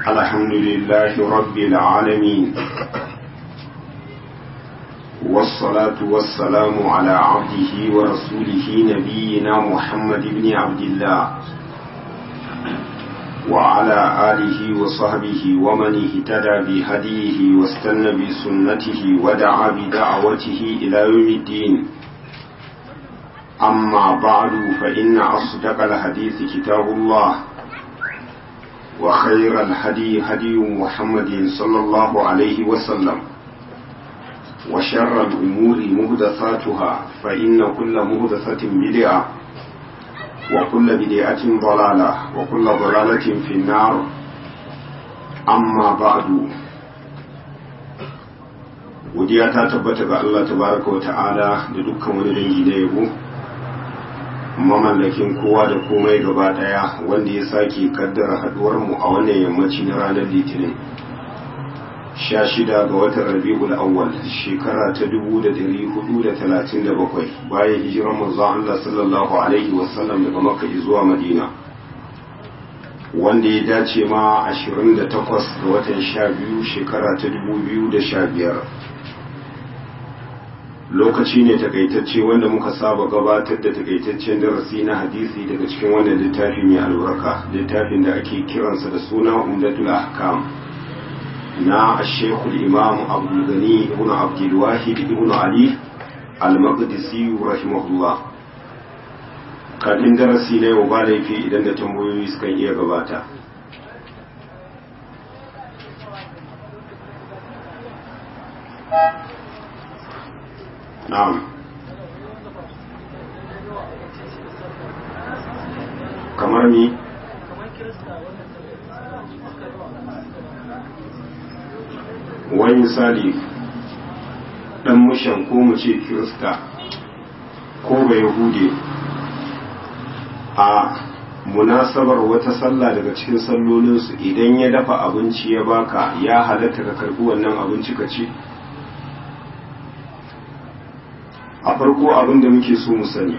الحمد لله رب العالمين والصلاة والسلام على عبده ورسوله نبينا محمد بن عبد الله وعلى آله وصحبه ومن اهتدى بهديه واستنى بسنته ودعا بدعوته إلى يوم الدين أما بعد فإن أصدق الحديث كتاب الله وخير الهدي هدي محمد صلى الله عليه وسلم وشر الأمور مهدثاتها فإن كل مهدثة بدعة وكل بدعة ضلالة وكل ضلالة في النار أما بعد godiya ta tabbata ga Allah tabaraka wa ta'ala da dukkan wani dangi na yabo mamallakin kowa da komai gaba daya wanda ya sake kaddara haduwar mu a wannan yammaci na ranar litinin 16 ga watan rabi'ul awwal shekara ta 1437 bayan hijirar manzon Allah sallallahu alaihi wasallam daga makka zuwa madina wanda ya dace ma 28 ga watan 12 shekara ta 2015 lokaci ne takaitacce wanda muka saba gabatar da takaitaccen darasi na hadisi daga cikin wannan littafi mai albarka littafin da ake kiransa da suna umdatul ahkam na ashekul imam abdulgani ibn abdulwahid ibn ali al-maqdisi rahimahullah kafin darasi na yau ba laifi idan da tambayoyi sukan iya gabata na'am kamar ni wani misali dan mushan ko mu ce kirista ko ba yahude a munasabar wata sallah daga cikin sallolinsu idan ya dafa abinci ya baka ya halatta ka karbi wannan abinci ka ci a farko abin da muke so mu sani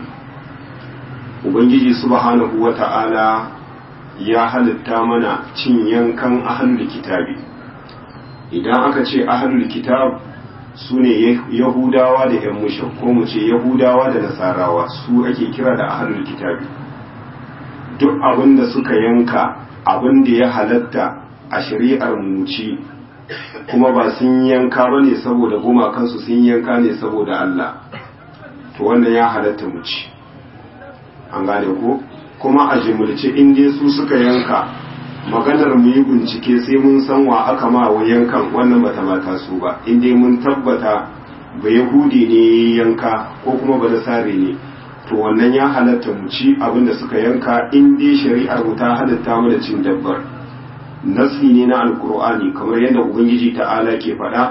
ubangiji subhanahu wata'ala ya halitta mana cin yankan ahlul kitabi idan aka ce ahlul kitab su ne yahudawa da yan mushin ko mu ce yahudawa da nasarawa su ake kira da ahlul kitabi duk abin da suka yanka abin da ya halatta a shari'ar mu ci kuma ba sun yanka ba ne saboda gumakansu sun yanka ne saboda Allah to wannan ya halatta mu ci an gane ko kuma a jimulce in dai su suka yanka maganar mu yi bincike sai mun san wa aka ma wa yankan wannan bata mata su ba in dai mun tabbata ba yahudi ne yanka ko kuma ba sare ne to wannan ya halatta mu ci abin da suka yanka in dai shari'ar mu ta halatta mana cin dabbar nasi ne na alkur'ani kamar yadda ubangiji ta'ala ke faɗa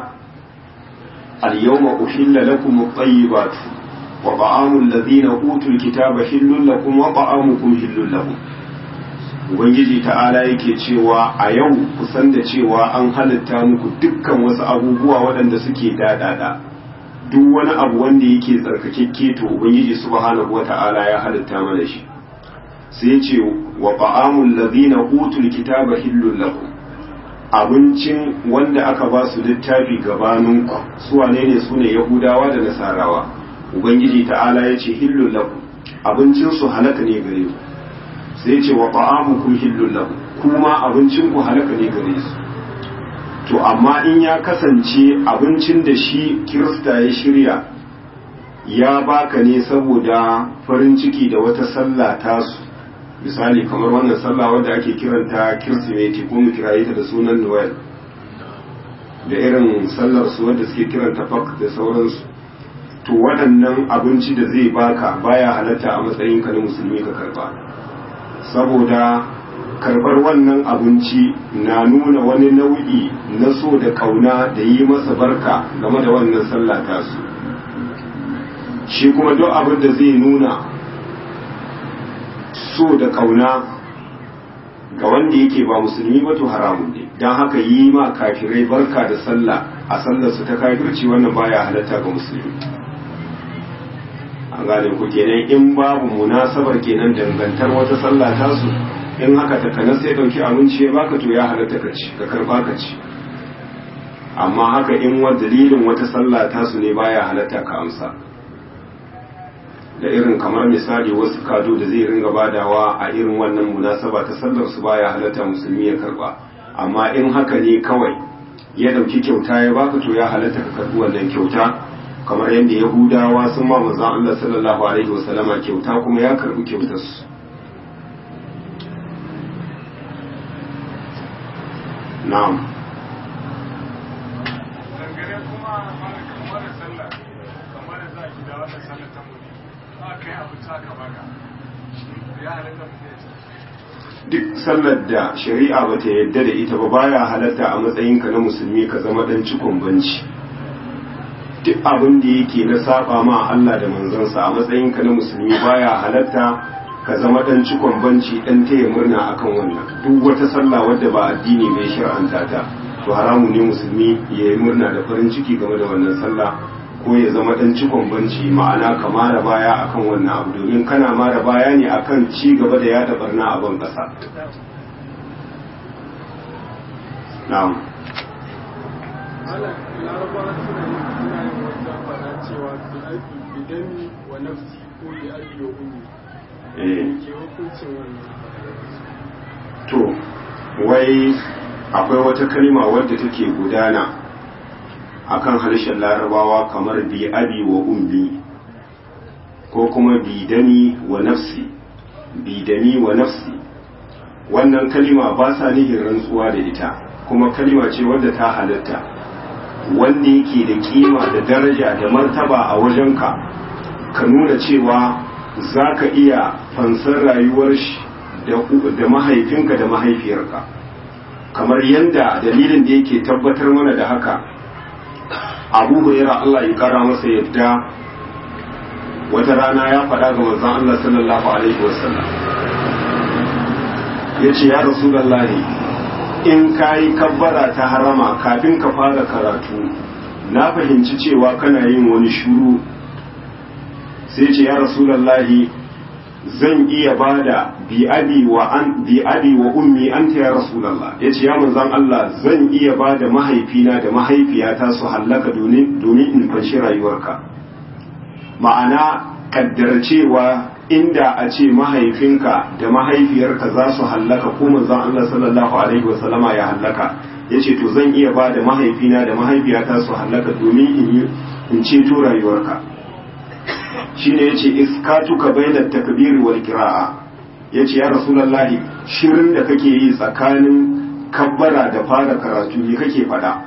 al-yawma uhilla lakum at-tayyibatu وطعام الذين أوتوا الكتاب حل لكم وطعامكم حل لهم Ubangiji ta'ala yake cewa a yau kusan da cewa an halitta muku dukkan wasu abubuwa waɗanda suke daɗaɗa duk wani abu wanda yake tsarkakekke to Ubangiji subhanahu wata'ala ya halitta mana shi sai ce wa ta'amul ladina utul kitaba hillul lakum abincin wanda aka ba su littafi gabaninku su wane ne su ne yahudawa da nasarawa ubangiji ta'ala ya ce hillun lahu abincinsu halaka ne gare ku sai ce wa ta'amukum hillun lahu kuma abincinku halaka ne gare su to amma in ya kasance abincin da shi kirista ya shirya ya baka ne saboda farin ciki da wata sallah tasu misali kamar wannan sallah wadda ake kiranta kirsimeti ko mu kiraye ta da sunan noel da irin sallar su wadda suke kiranta fak da sauransu to waɗannan abinci da zai baka baya halatta a matsayinka na musulmi ka karba saboda karbar wannan abinci na nuna wani nau'i na so da kauna da yi masa barka game da wannan sallah tasu shi kuma duk abin da zai nuna so da kauna ga wanda yake ba musulmi ba to haramun ne don haka yi ma kafirai barka da sallah a sallarsu ta kafirci wannan baya halatta ga musulmi an gane ku kenan in babu munasabar kenan dangantar wata sallah tasu in haka takanas sai dauki abinci ya baka to ya halatta ka ci ka karba ka ci amma haka in wa dalilin wata sallah tasu ne baya halatta ka amsa da irin kamar misali wasu kado da zai ringa badawa a irin wannan munasaba ta sallar su baya halatta musulmi ya karba amma in haka ne kawai ya dauki kyauta ya baka to ya halatta ka karbi wannan kyauta kamar yadda yahudawa sun ma manzon Allah sallallahu alaihi wasallama kyauta kuma ya karbi kyautar su na'am dangane kuma kamar sallah kamar da za ki da wata sallah ta mu aka yi abu ta ka baka ya halatta mu ne duk sallar da shari'a ba ta yadda da ita ba baya halatta a matsayinka na musulmi ka zama dan cikon banci duk abin da yake na saba ma Allah da manzansa a matsayinka na musulmi baya halatta ka zama dan cikon banci dan taya murna akan wannan duk wata sallah wadda ba addini bai shar'anta ta to haramu ne musulmi ya yi murna da farin ciki game da wannan sallah ko ya zama dan cikon banci ma'ana ka mara baya akan wannan abu domin kana mara baya ne akan ci gaba da yada barna a ban kasa na'am ala larabawa suna yin suna yin wata fara cewa bi aiki bidani wa nafsi ko bi aiki wa ummi eh ke hukuncin wannan to wai akwai wata kalma wadda take gudana akan harshen larabawa kamar bi abi wa ummi ko kuma bi dani wa nafsi bi dani wa nafsi wannan kalima ba sa nihin rantsuwa da ita kuma kalima ce wadda ta halatta wanda yake da kima da daraja da martaba a wajenka ka nuna cewa za ka iya fansar rayuwar shi da mahaifinka da mahaifiyarka kamar yadda dalilin da yake tabbatar mana da haka abu huraira Allah ya kara masa yadda wata rana ya faɗa ga manzon Allah sallallahu alaihi wasallam ya ce ya rasulallahi in ka yi kabbara ta harama kafin ka fara karatu na fahimci cewa kana yin wani shuru sai ce ya rasulallahi zan iya bada bi abi wa an bi abi wa ummi anta ya rasulullah yace ya manzon Allah zan iya bada mahaifina da mahaifiyata su hallaka domin domin in fanshi rayuwarka ma'ana kaddara cewa inda a ce mahaifinka da mahaifiyarka za su hallaka ko manzon Allah sallallahu alaihi wa sallama ya hallaka yace to zan iya bada mahaifina da mahaifiyata su hallaka domin in in ceto rayuwarka shine yace iskatuka bainat takbir wal qira'a yace ya rasulullahi shirin da kake yi tsakanin kabbara da fara karatu ne kake fada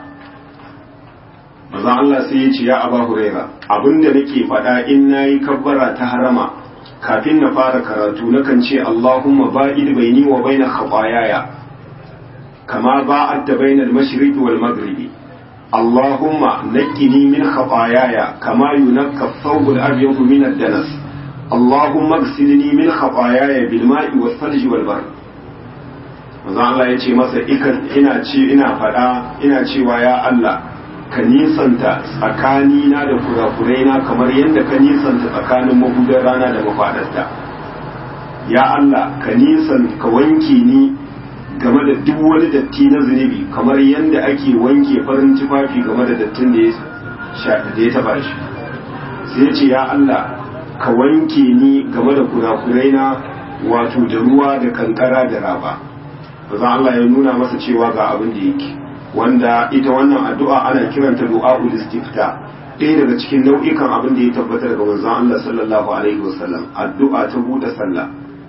maza Allah sai yace ya aba huraira abinda nake fada in nayi kabbara ta harama kafin na fara karatu nakan ce Allahumma ba'id baini wa baina khataayaya kama ba'adta bainal mashriqi wal maghribi اللهم نقني من خطاياي كما ينقى الثوب الأبيض من الدنس اللهم اغسلني من خطاياي بالماء والثلج والبرد manzo Allah ya ce masa ina ce ina faɗa ina cewa ya Allah ka nisanta tsakanina da kurakuraina kamar yadda ka nisanta tsakanin mabudan rana da mafaɗarta ya Allah ka nisan ka wanke ni game da duk wani datti na zunubi kamar yadda ake wanke farin tufafi game da dattin da ya taba shi sai ce ya Allah ka wanke ni game da kurakurai na wato da ruwa da kankara da raba bazan Allah ya nuna masa cewa ga abin da yake wanda ita wannan addu'a ana kiranta du'a'ul istifta ɗaya daga cikin nau'ikan abin da ya tabbata daga manzon Allah sallallahu alaihi wasallam addu'a ta buɗe sallah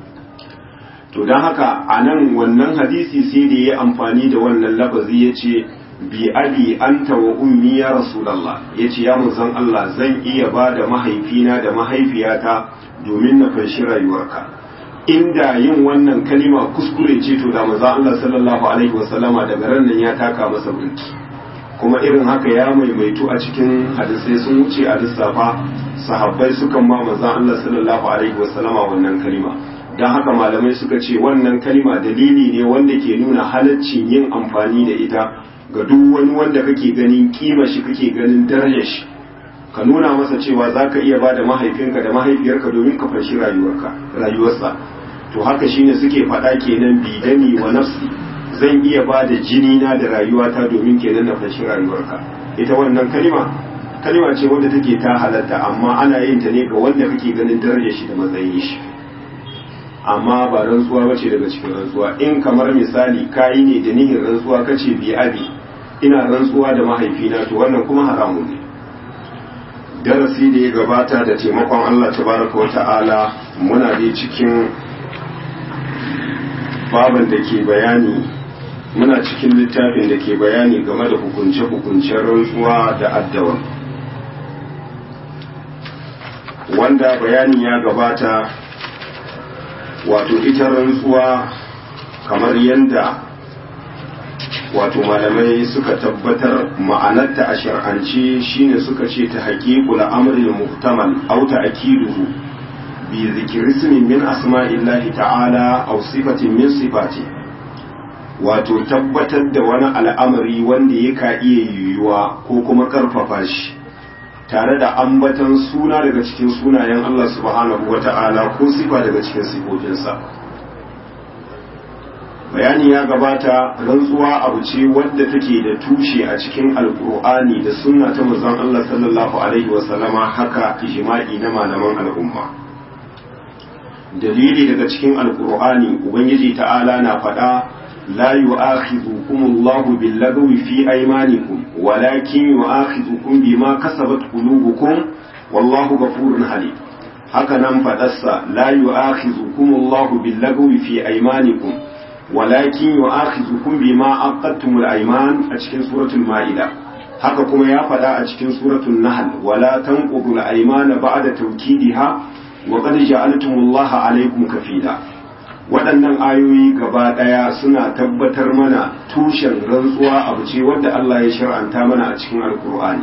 to don haka a nan wannan hadisi sai da ya amfani da wannan lafazi ya ce bi abi anta wa ummi ya rasulallah ya ce ya manzon Allah zan iya ba da mahaifina da mahaifiyata domin na fanshi rayuwarka inda yin wannan kalima kuskure ce to da manzon Allah sallallahu alaihi wasallama daga ran nan ya taka masa burki kuma irin haka ya maimaitu a cikin hadisai sun wuce a lissafa sahabbai sukan ma manzon Allah sallallahu alaihi wasallama wannan kalima don haka malamai suka ce wannan kalima dalili ne wanda ke nuna halaccin yin amfani da ita ga duk wani wanda kake ganin kima shi kake ganin darajar shi ka nuna masa cewa za ka iya ba da mahaifinka da mahaifiyarka domin ka fashi rayuwarka rayuwarsa to haka shine suke faɗa kenan bidani wa nafsi zan iya ba da jini na da rayuwata domin kenan na fashi rayuwarka ita wannan kalima kalima ce wanda take ta halatta amma ana yin ta ne ga wanda kake ganin darajar shi da matsayin shi amma ba rantsuwa bace daga cikin rantsuwa in kamar misali kayi ne da nihin rantsuwa kace bi abi ina rantsuwa da mahaifina to wannan kuma haramun ne darasi da ya gabata da taimakon Allah tabaraka wa ta'ala muna dai cikin baban da ke bayani muna cikin littafin da ke bayani game da hukunce-hukuncen rantsuwa da addawa wanda bayanin ya gabata wato ita rantsuwa kamar yadda wato malamai suka tabbatar ma'anarta a shar'anci shine suka ce ta haƙiƙul amril muhtamal aw ta'kiduhu bi zikri ismin min asma'illahi ta'ala aw sifatin min sifati wato tabbatar da wani al'amari wanda yaka iya yiwuwa ko kuma karfafa shi tare da ambatan suna daga cikin sunayen Allah subhanahu wata'ala ko sifa daga cikin sifofinsa bayani ya gabata rantsuwa abu ce wadda take da tushe a cikin alkur'ani da sunna ta manzon Allah sallallahu alaihi wasallama haka ijma'i na malaman al'umma dalili daga cikin alkur'ani ubangiji ta'ala na faɗa la yu'akhidhukum Allahu bil-lagwi fi aymanikum walakin yu'akhidhukum bima kasabat qulubukum wallahu ghafurun halim haka nan faɗarsa la yu'akhidhukum Allahu bil-lagwi fi aymanikum walakin yu'akhidhukum bima aqadtumul ayman a cikin suratul maida haka kuma ya faɗa a cikin suratul nahl wala tanqudul aymana ba'da tawkidiha wa qad ja'altumullaha alaykum kafila waɗannan ayoyi gaba ɗaya suna tabbatar mana tushen rantsuwa abu ce wanda Allah ya shar'anta mana a cikin alkur'ani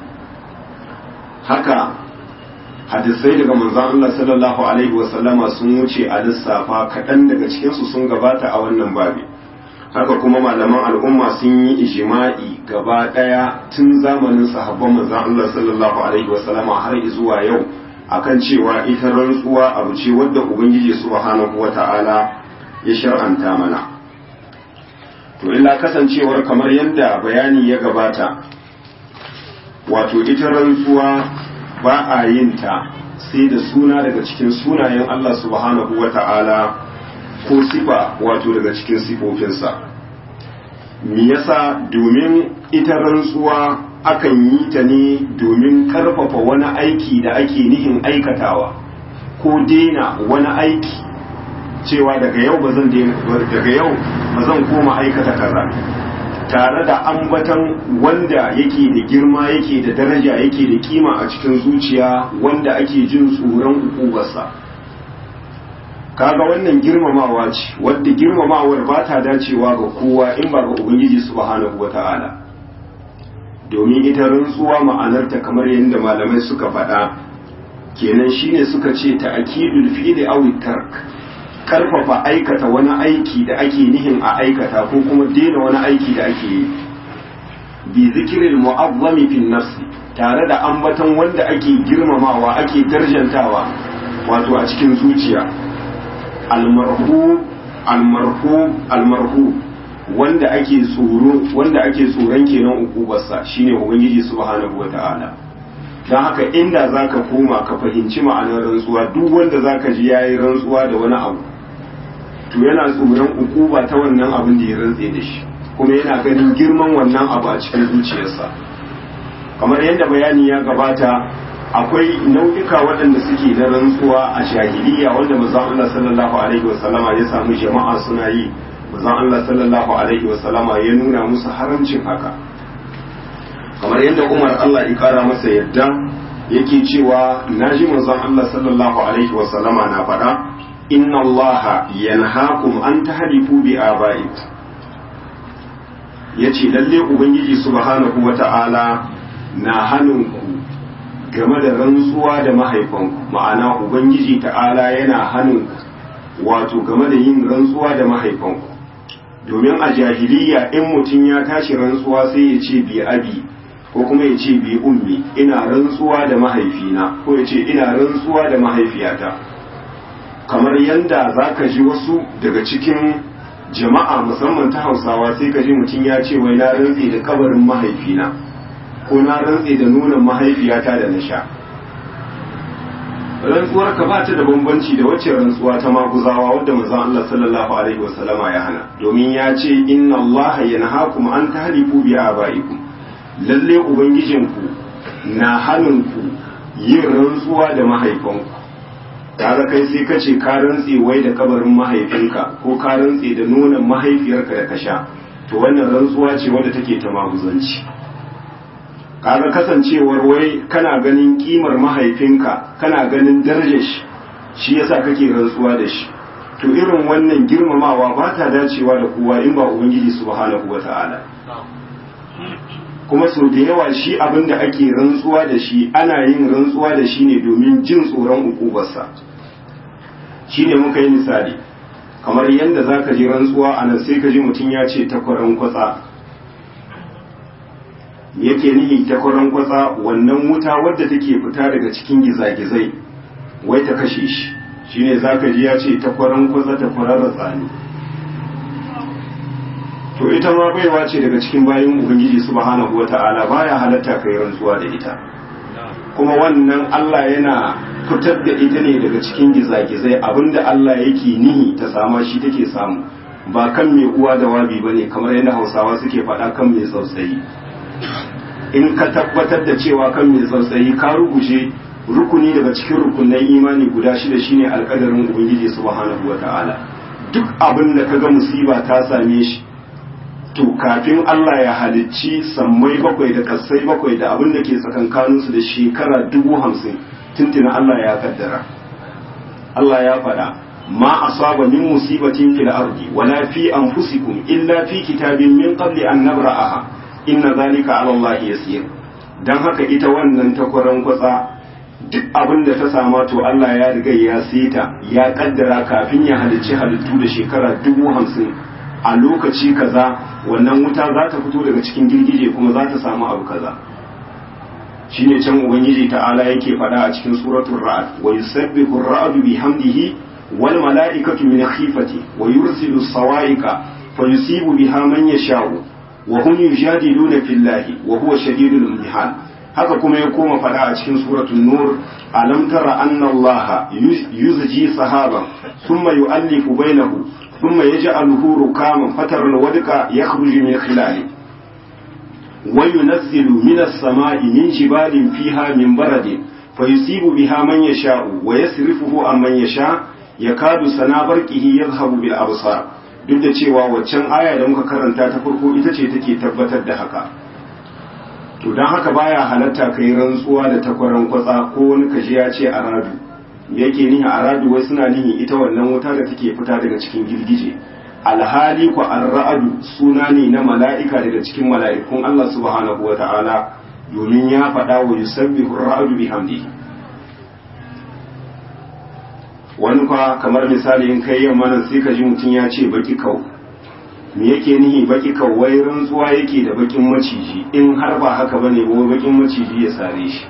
haka hadisai daga manzon Allah sallallahu alaihi wasallama sun wuce a lissafa kaɗan daga cikinsu sun gabata a wannan babi haka kuma malaman al'umma sun yi ijima'i gaba ɗaya tun zamanin sahabban manzon Allah sallallahu alaihi wasallama har zuwa yau akan cewa ita rantsuwa abu ce wadda ubangiji subhanahu wata'ala ya shar'anta mana to illa kasancewar kamar yadda bayani ya gabata wato ita rantsuwa ba a yin ta sai da suna daga cikin sunayen Allah subhanahu wata'ala ko sifa wato daga cikin sifofinsa me yasa domin ita rantsuwa akan yi ta ne domin karfafa wani aiki da ake nihin aikatawa ko dena wani aiki cewa daga yau ba zan daga yau ba zan koma aikata kaza tare da ambatan wanda yake da girma yake da daraja yake da kima a cikin zuciya wanda ake jin tsoron ukubarsa kaga wannan girmamawa ce wadda girmamawar ba ta dacewa ga kowa in ba ga ubangiji subhanahu wata'ala domin ita rantsuwa ma'anarta kamar yadda malamai suka faɗa kenan shine suka ce ta akidul fi'li aw tark karfafa aikata wani aiki da ake nihin a aikata ko kuma daina wani aiki da ake yi bi zikril mu'azzami fi nafsi tare da ambaton wanda ake girmamawa ake darjantawa wato a cikin zuciya almarhu almarhu almarhu wanda ake tsoro wanda ake tsoron kenan ukubarsa shine ubangiji subhanahu wata'ala dan haka inda zaka koma ka fahimci ma'anar rantsuwa duk wanda zaka ji yayi rantsuwa da wani abu to yana tsoron ukuba ta wannan abin da ya rantse da shi kuma yana ganin girman wannan abu a cikin zuciyarsa kamar yadda bayani ya gabata akwai nau'ika waɗanda suke na rantsuwa a jahiliya wanda manzon Allah sallallahu alaihi wasallama ya samu jama'a suna yi manzon Allah sallallahu alaihi wasallama ya nuna musu haramcin haka kamar yadda Umar Allah ya kara masa yadda yake cewa naji manzon Allah sallallahu alaihi wasallama na faɗa inna Allah yanhaakum an tahlifu bi aba'ikum yace lalle ubangiji subhanahu wata'ala na hannunku game da rantsuwa da mahaifanku ma'ana ubangiji ta'ala yana hannunku wato game da yin rantsuwa da mahaifanku domin a jahiliya in mutum ya tashi rantsuwa sai ya ce bi abi ko kuma ya ce bi ummi ina rantsuwa da mahaifina ko ya ce ina rantsuwa da mahaifiyata kamar yanda za ka ji wasu daga cikin jama'a musamman ta hausawa sai ka ji mutum ya ce wai na rantse da kabarin mahaifina ko na rantse da nunan mahaifiyata da na sha rantsuwar ka ba ta da bambanci da wacce rantsuwa ta maguzawa wadda manzon Allah sallallahu alaihi wasallama ya hana domin ya ce inna Allah yanhaakum an tahlifu bi abaikum lalle ubangijinku na hannunku yin rantsuwa da mahaifanku kaga kai sai ka ce ka rantse wai da kabarin mahaifinka ko ka rantse da nonon mahaifiyarka da ka sha to wannan rantsuwa ce wadda take ta maguzanci kaga kasancewar wai kana ganin kimar mahaifinka kana ganin darajar shi shi yasa kake rantsuwa da shi to irin wannan girmamawa ba ta dacewa da kowa in ba ubangiji subhanahu wata'ala kuma sau da yawa shi abin da ake rantsuwa da shi ana yin rantsuwa da shi ne domin jin tsoron ukubarsa shi ne muka yi misali kamar yadda za ka ji rantsuwa a nan sai ka ji mutum ya ce takwaran kwatsa yake nihi takwaran kwatsa wannan wuta wadda take fita daga cikin gizagizai wai ta kashe shi shi ne za ka ji ya ce takwaran kwatsa ta kwararra tsani to ita ma baiwa ce daga cikin bayan ubangiji subhanahu wata'ala baya halatta kai rantsuwa da ita kuma wannan Allah yana fitar da ita ne daga cikin gizagizai abinda Allah yake nihi ta sama shi take samu ba kan mai uwa da wabi bane kamar yadda Hausawa suke faɗa kan mai tsautsayi in ka tabbatar da cewa kan mai tsautsayi ka rubuce rukuni daga cikin rukunan imani guda shida shine alƙadarin ubangiji subhanahu wata'ala duk abin da kaga musiba ta same shi to kafin Allah ya halicci sammai bakwai da kasai bakwai da abin da ke tsakankaninsu da shekara dubu hamsin tuntuna Allah ya kaddara Allah ya faɗa ma asaba min musibatin fil ardi wala fi anfusikum illa fi kitabin min qabli an nabra'aha inna zalika ala Allah yasir dan haka ita wannan takwaran kwatsa duk abin da ta sama to Allah ya riga ya sita ya kaddara kafin ya halicci halittu da shekara dubu hamsin a lokaci kaza wannan wuta za ta fito daga cikin girgije kuma za ta samu abu kaza shine can ubangiji ta'ala yake faɗa a cikin suratul ra'd wa yusabbihu ar-ra'du bihamdihi wal mala'ikatu min khifati wa yursilu as-sawa'iqa fa yusibu biha man yasha'u wa hum yujadiluna fillahi wa huwa shadidul imtihan haka kuma ya koma faɗa a cikin suratul nur alam tara anna allaha yuzji sahaban thumma yu'allifu bainahu ثم يجعله ركاما فتر الودق يخرج من خلاله وينزل من السماء من جبال فيها من برد فيصيب بها من يشاء ويصرفه عن من يشاء يكاد سنا برقه يذهب بالابصار duk da cewa waccan aya da muka karanta ta farko ita ce take tabbatar da haka to don haka baya halatta kai rantsuwa da takwaran kwatsa ko wani kaji ya ce a radu yake nihi a radu wai suna nihi ita wannan wuta da take fita daga cikin girgije alhali ku an ra'adu suna ne na mala'ika daga cikin mala'ikun Allah subhanahu wa ta'ala domin ya faɗa wa yusabbihu ra'adu bihamdihi wani kwa kamar misali in kai yamma nan sai ka ji mutum ya ce baki kau me yake nihi baki kau wai rantsuwa yake da bakin maciji in har ba haka bane ba bakin maciji ya sare shi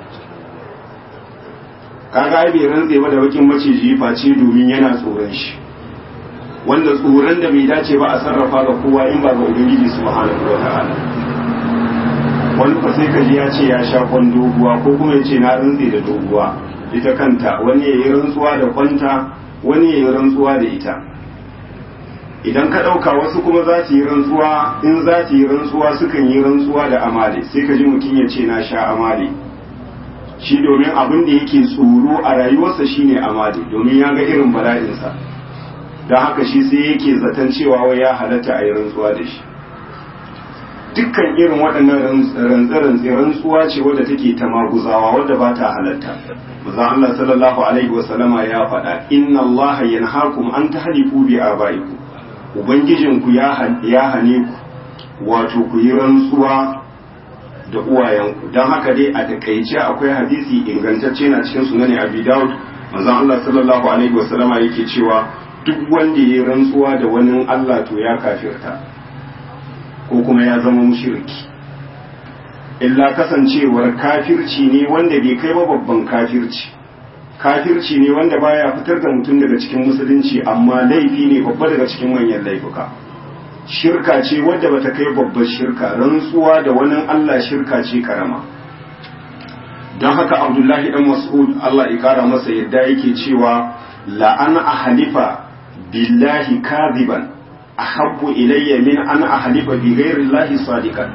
kaga ai bai rantse ba da bakin maciji face domin yana tsoron shi wanda tsoron da bai dace ba a sarrafa ga kowa in ba ga ubangiji subhanahu wa ta'ala wani fa sai kaji ya ce ya sha kwan doguwa ko kuma ya ce na rantse da doguwa ita kanta wani ya yi rantsuwa da kwanta wani ya yi rantsuwa da ita idan ka ɗauka wasu kuma za su yi rantsuwa in za su yi rantsuwa sukan yi rantsuwa da amale sai ka ji mutum ya ce na sha amale shi domin abin da yake tsoro a rayuwarsa shine amali domin ya ga irin bala'insa don haka shi sai yake zaton cewa wai ya halatta a yi rantsuwa da shi dukkan irin waɗannan rantsi-rantsi rantsuwa ce wadda take ta maguzawa wadda ba ta halatta maza Allah sallallahu alaihi wasallama ya faɗa inna Allah yanhaakum an tahlifu bi abaikum ubangijinku ya hane ku wato ku yi rantsuwa da uwayenku don haka dai a takaice akwai hadisi ingantacce na cikin sunan abi daud manzon Allah sallallahu alaihi wasallama yake cewa duk wanda ya rantsuwa da wani Allah to ya kafirta ko kuma ya zama mushriki illa kasancewar kafirci ne wanda bai kai ba babban kafirci kafirci ne wanda baya fitar da mutum daga cikin musulunci amma laifi ne babba daga cikin manyan laifuka shirka ce wadda bata kai babbar shirka rantsuwa da wani Allah shirka ce karama don haka abdullahi dan mas'ud Allah ya kara masa yadda yake cewa la'an ahalifa billahi kadiban ahabbu ilayya min an ahalifa bi ghairi llahi sadiqan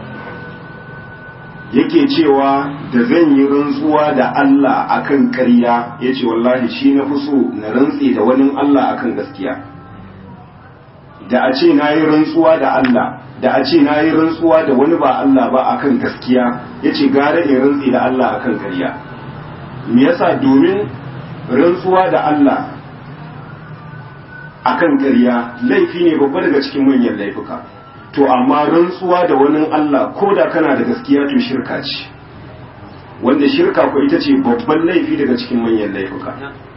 yake cewa da zan yi rantsuwa da Allah akan ƙarya yace wallahi shi na fi so na rantse da wani Allah akan gaskiya da a ce na yi rantsuwa da Allah da a ce na yi rantsuwa da wani ba Allah ba akan gaskiya yace gara in rantse da Allah akan ƙarya me yasa domin rantsuwa da Allah akan ƙarya laifi ne babba daga cikin manyan laifuka to amma rantsuwa da wani Allah ko da kana da gaskiya to shirka ce wanda shirka ko ita ce babban laifi daga cikin manyan laifuka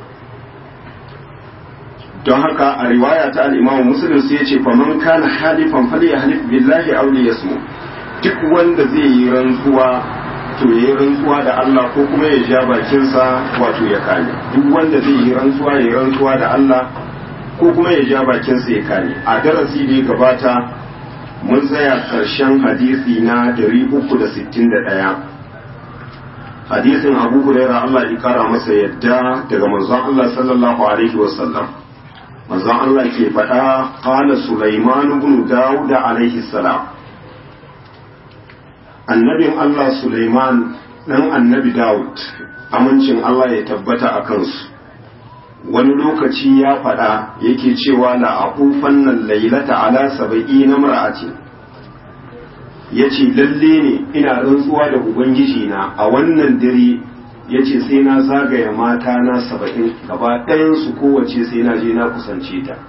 don haka a riwaya ta al-Imam Muslim sai ya ce fa man kana halifan falyahlif billahi aw liyasmu duk wanda zai yi rantsuwa to yayi rantsuwa da Allah ko kuma ya ja bakinsa wato ya kame duk wanda zai yi rantsuwa ya yi rantsuwa da Allah ko kuma ya ja bakinsa ya kame a darasi da ya gabata mun tsaya ƙarshen hadisi na 361 hadisin abu huraira Allah ya kara masa yadda daga manzon Allah sallallahu alaihi wasallam manzon Allah ke faɗa qala Sulaiman ibn Dawud alaihi salam annabin Allah Sulaiman dan annabi Dawud amincin Allah ya tabbata a kansu wani lokaci ya faɗa yake cewa la aqufan nan lailata ala saba'i na mar'ati yace lalle ne ina rantsuwa da ubangiji na a wannan dare yace sai na zagaya mata na saba'in gaba ɗayan su kowace sai na je na kusance ta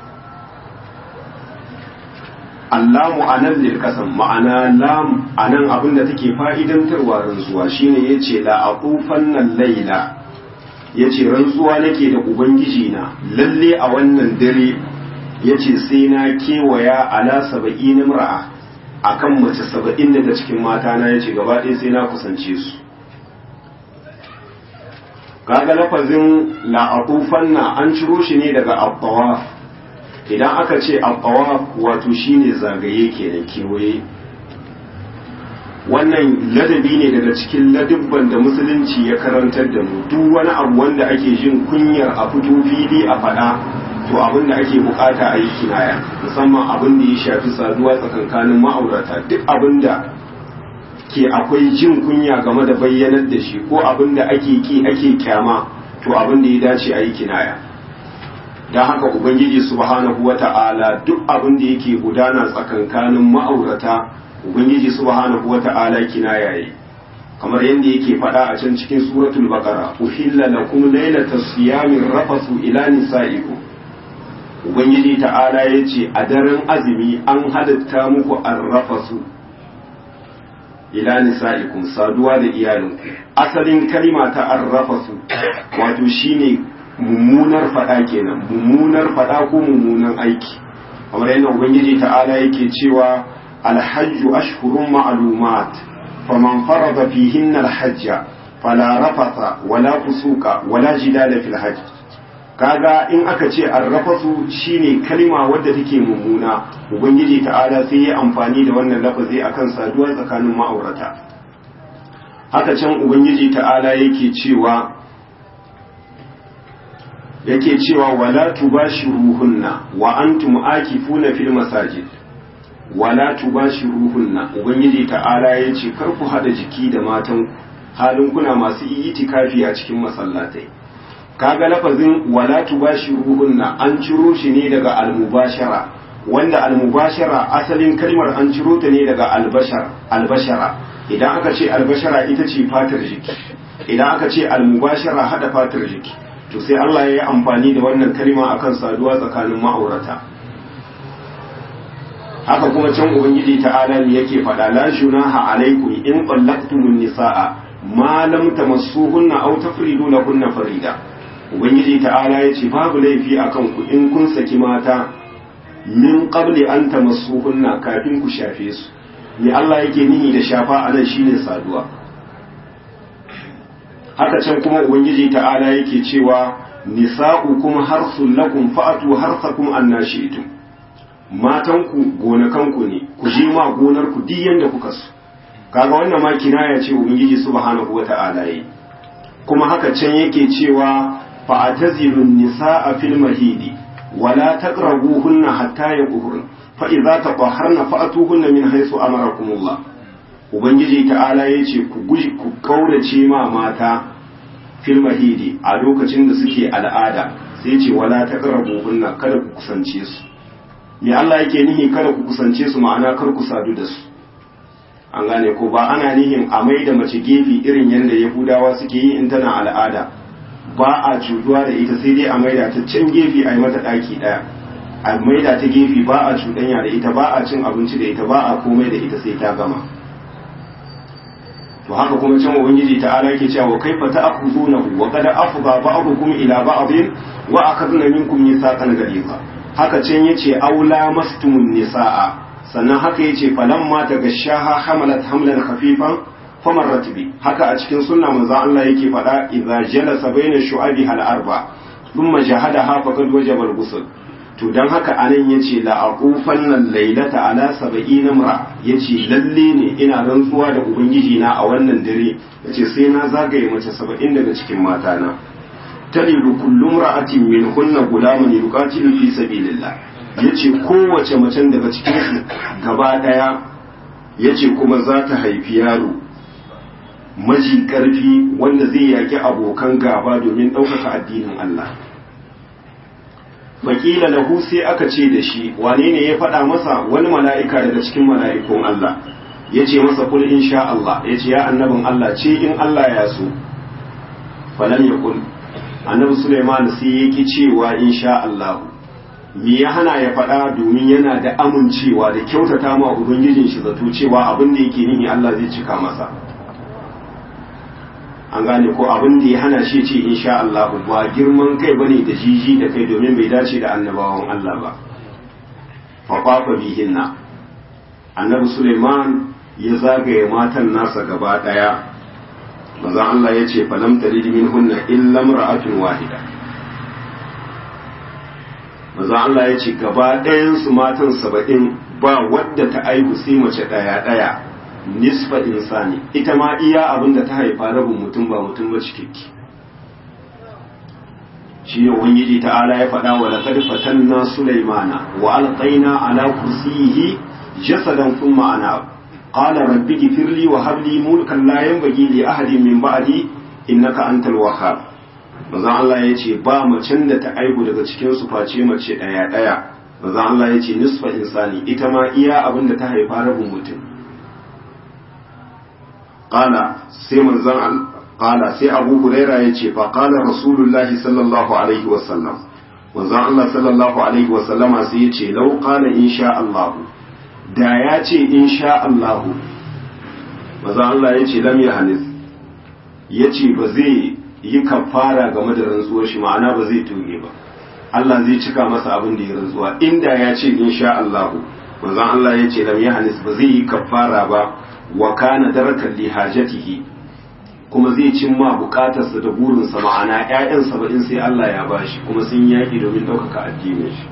Allamu anan lil kasam ma'ana lam anan abinda take fa'idantarwa rantsuwa shine yace la aqufan nan laila ya ce rantsuwa nake da ubangiji na lalle a wannan dare ya ce sai na kewaya ala saba'in imra'a a kan mace saba'in daga cikin mata na ya ce gaba ɗaya sai na kusance su kaga lafazin la'atufan na an ciro shi ne daga abbawa idan aka ce abbawa wato shine zagaye kenan kewaye wannan ladabi ne daga cikin ladubban da musulunci ya karantar da mu duk wani abu wanda ake jin kunyar a fito fili a faɗa to abin da ake bukata a yi kinaya musamman abin da ya shafi saduwa tsakankanin ma'aurata duk abin da ke akwai jin kunya game da bayyanar da shi ko abin da ake ki ake kyama to abin da ya dace a yi kinaya don haka ubangiji subhanahu wata'ala duk abin da yake gudana tsakankanin ma'aurata ubangiji subhanahu wata'ala kinaya yayi kamar yadda yake faɗa a can cikin suratul baqara uhilla lakum laylatas siyami rafasu ila nisaikum ubangiji ta'ala yace a daren azumi an halatta muku arrafasu ila nisaikum saduwa da iyalinku asalin kalima ta arrafasu wato shine mummunar faɗa kenan mummunar faɗa ko mummunan aiki kamar yadda ubangiji ta'ala yake cewa الحج أشهر معلومات فمن فرض فيهن الحج فلا رفث ولا فسوق ولا جدال في الحج kaga in aka ce arrafasu shine kalima wadda take mummuna ubangiji ta'ala sai ya amfani da wannan lafazi akan saduwa tsakanin ma'aurata haka can ubangiji ta'ala yake cewa yake cewa wala tubashiruhunna wa antum akifuna fil masajid wala tubashiruhunna ubangiji ta'ala yace kar ku hada jiki da matan halin kuna masu itikafi a cikin masallatai kaga lafazin wala tubashiruhunna an ciro shi ne daga almubashara wanda almubashara asalin kalmar an ciro ta ne daga albashar albashara idan aka ce albashara ita ce fatar jiki idan aka ce almubashara hada fatar jiki to sai Allah ya yi amfani da wannan kalma akan saduwa tsakanin ma'aurata haka kuma can ubangiji ta'ala ne yake faɗa la junaha alaikum in qallaqtumun nisaa ma lam tamassuhunna aw tafridu lahunna farida ubangiji ta'ala yace babu laifi akan ku in kun saki mata min qabli an tamassuhunna kafin ku shafe su ni Allah yake nihi da shafa anan shine saduwa haka can kuma ubangiji ta'ala yake cewa nisa'ukum harsul lakum fa'atu harsakum annashi'tum matanku gonakanku ne ku je ma gonar ku duk yanda kuka so kaga wannan ma kinaya ce ubangiji subhanahu wata'ala yi kuma haka can yake cewa fa'tazilun nisa'a fil mahidi wala taqrabuhunna hatta yaqhurna fa idza tatahharna fa'tuhunna min haythu amarakumullah ubangiji ta'ala yace ku guji ku kaurace ma mata fil mahidi a lokacin da suke al'ada sai ce wala taqrabuhunna kada ku kusance su me Allah yake nihi kada ku kusance su ma'ana kar ku sadu da su an gane ko ba ana nihin a mai da mace gefe irin yadda yahudawa suke yi in tana al'ada ba a cutuwa da ita sai dai a maida ta can gefe a yi mata ɗaki ɗaya a maida ta gefe ba a cuɗanya da ita ba a cin abinci da ita ba a komai da ita sai ta gama to haka kuma can ubangiji ta'ala yake cewa wa kaifa ta'khudunahu wa qad afdha ba'dukum ila ba'din wa akhadna minkum mithaqan ghaliza haka can yace aula mastumun nisaa sannan haka yace falamma tagashaha hamalat hamlan khafifan famarrat bi haka a cikin sunna manzo Allah yake faɗa idza jalasa baina shu'abi hal arba thumma jahadaha faqad wajaba al-ghusl to dan haka anan yace la aqufan nan laylata ala sab'ina imra yace lalle ne ina rantsuwa da ubangiji na a wannan dare yace sai na zagaye mace 70 daga cikin mata na talidu kullu imra'atin min kunna gulaman yuqatilu fi sabilillah yace kowace macen daga cikin su gaba daya yace kuma za ta haifi yaro maji karfi wanda zai yaki abokan gaba domin ɗaukaka addinin Allah wakila lahu sai aka ce da shi wane ne ya faɗa masa wani mala'ika daga cikin mala'ikun Allah ya ce masa kul in sha Allah ya ce ya annabin Allah ce in Allah ya so falam ya kul annabi Suleiman sai ya ki cewa in sha Allah me ya hana ya faɗa domin yana da amincewa da kyautata ma ubangijin shi zato cewa abin da yake nihi Allah zai cika masa an gane ko abin da ya hana shi ce insha Allah ba girman kai bane da jiji da kai domin bai dace da annabawan Allah ba fa qafa bihinna annabi Suleiman ya zagaye matan nasa gaba daya maza Allah ya ce falam talid minhunna illa imra'atun wahida maza Allah ya ce gaba ɗayan su matan saba'in ba wadda ta aihu sai mace ɗaya ɗaya nisfa insani ita ma iya abin da ta haifa rabin mutum ba mutum ba cikakke shi ne ubangiji ta'ala ya faɗa wa laqad fatanna sulaymana wa alqaina ala kursiyihi jasadan thumma ana qala rabbi ighfirli wa hab li mulkan la yanbaghi li ahadin min ba'di innaka antal wahhab manzo Allah ya ce ba macen da ta aihu daga cikin su face mace daya daya manzo Allah ya ce nisfa insani ita ma iya abin da ta haifa rabin mutum qala sai manzon qala sai Abu Huraira yace fa qala Rasulullahi sallallahu alaihi wa sallam manzon Allah sallallahu alaihi wa sallama sai yace law qala insha Allah da ya ce insha Allah manzon Allah yace lam yahnis yace ba zai yi kafara game da rantsuwar shi ma'ana ba zai tuge ba Allah zai cika masa abin da ya rantsuwa inda ya ce insha Allah manzon Allah yace lam yahnis ba zai yi kafara ba wa kana darakan li hajatihi kuma zai cimma bukatarsa da burinsa ma'ana ƴaƴan saba'in sai Allah ya bashi kuma sun yaki domin ɗaukaka addinin shi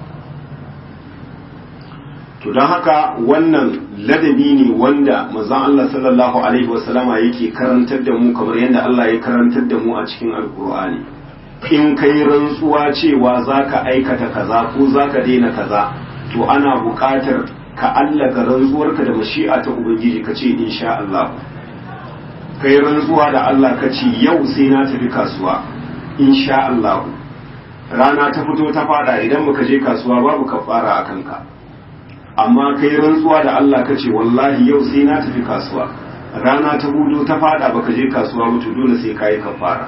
to don haka wannan ladabi ne wanda manzon Allah sallallahu alaihi wasallama yake karantar da mu kamar yadda Allah ya karantar da mu a cikin alkur'ani in kai rantsuwa cewa zaka aikata kaza ko zaka daina kaza to ana buƙatar ka allaka rantsuwarka da mashi'a ta ubangiji ka ce insha Allah kai rantsuwa da Allah ka ce yau sai na tafi kasuwa insha Allah rana ta fito ta fada idan baka je kasuwa babu kafara a kanka amma kai rantsuwa da Allah ka ce wallahi yau sai na tafi kasuwa rana ta hudu ta fada baka je kasuwa ba to dole sai kai kafara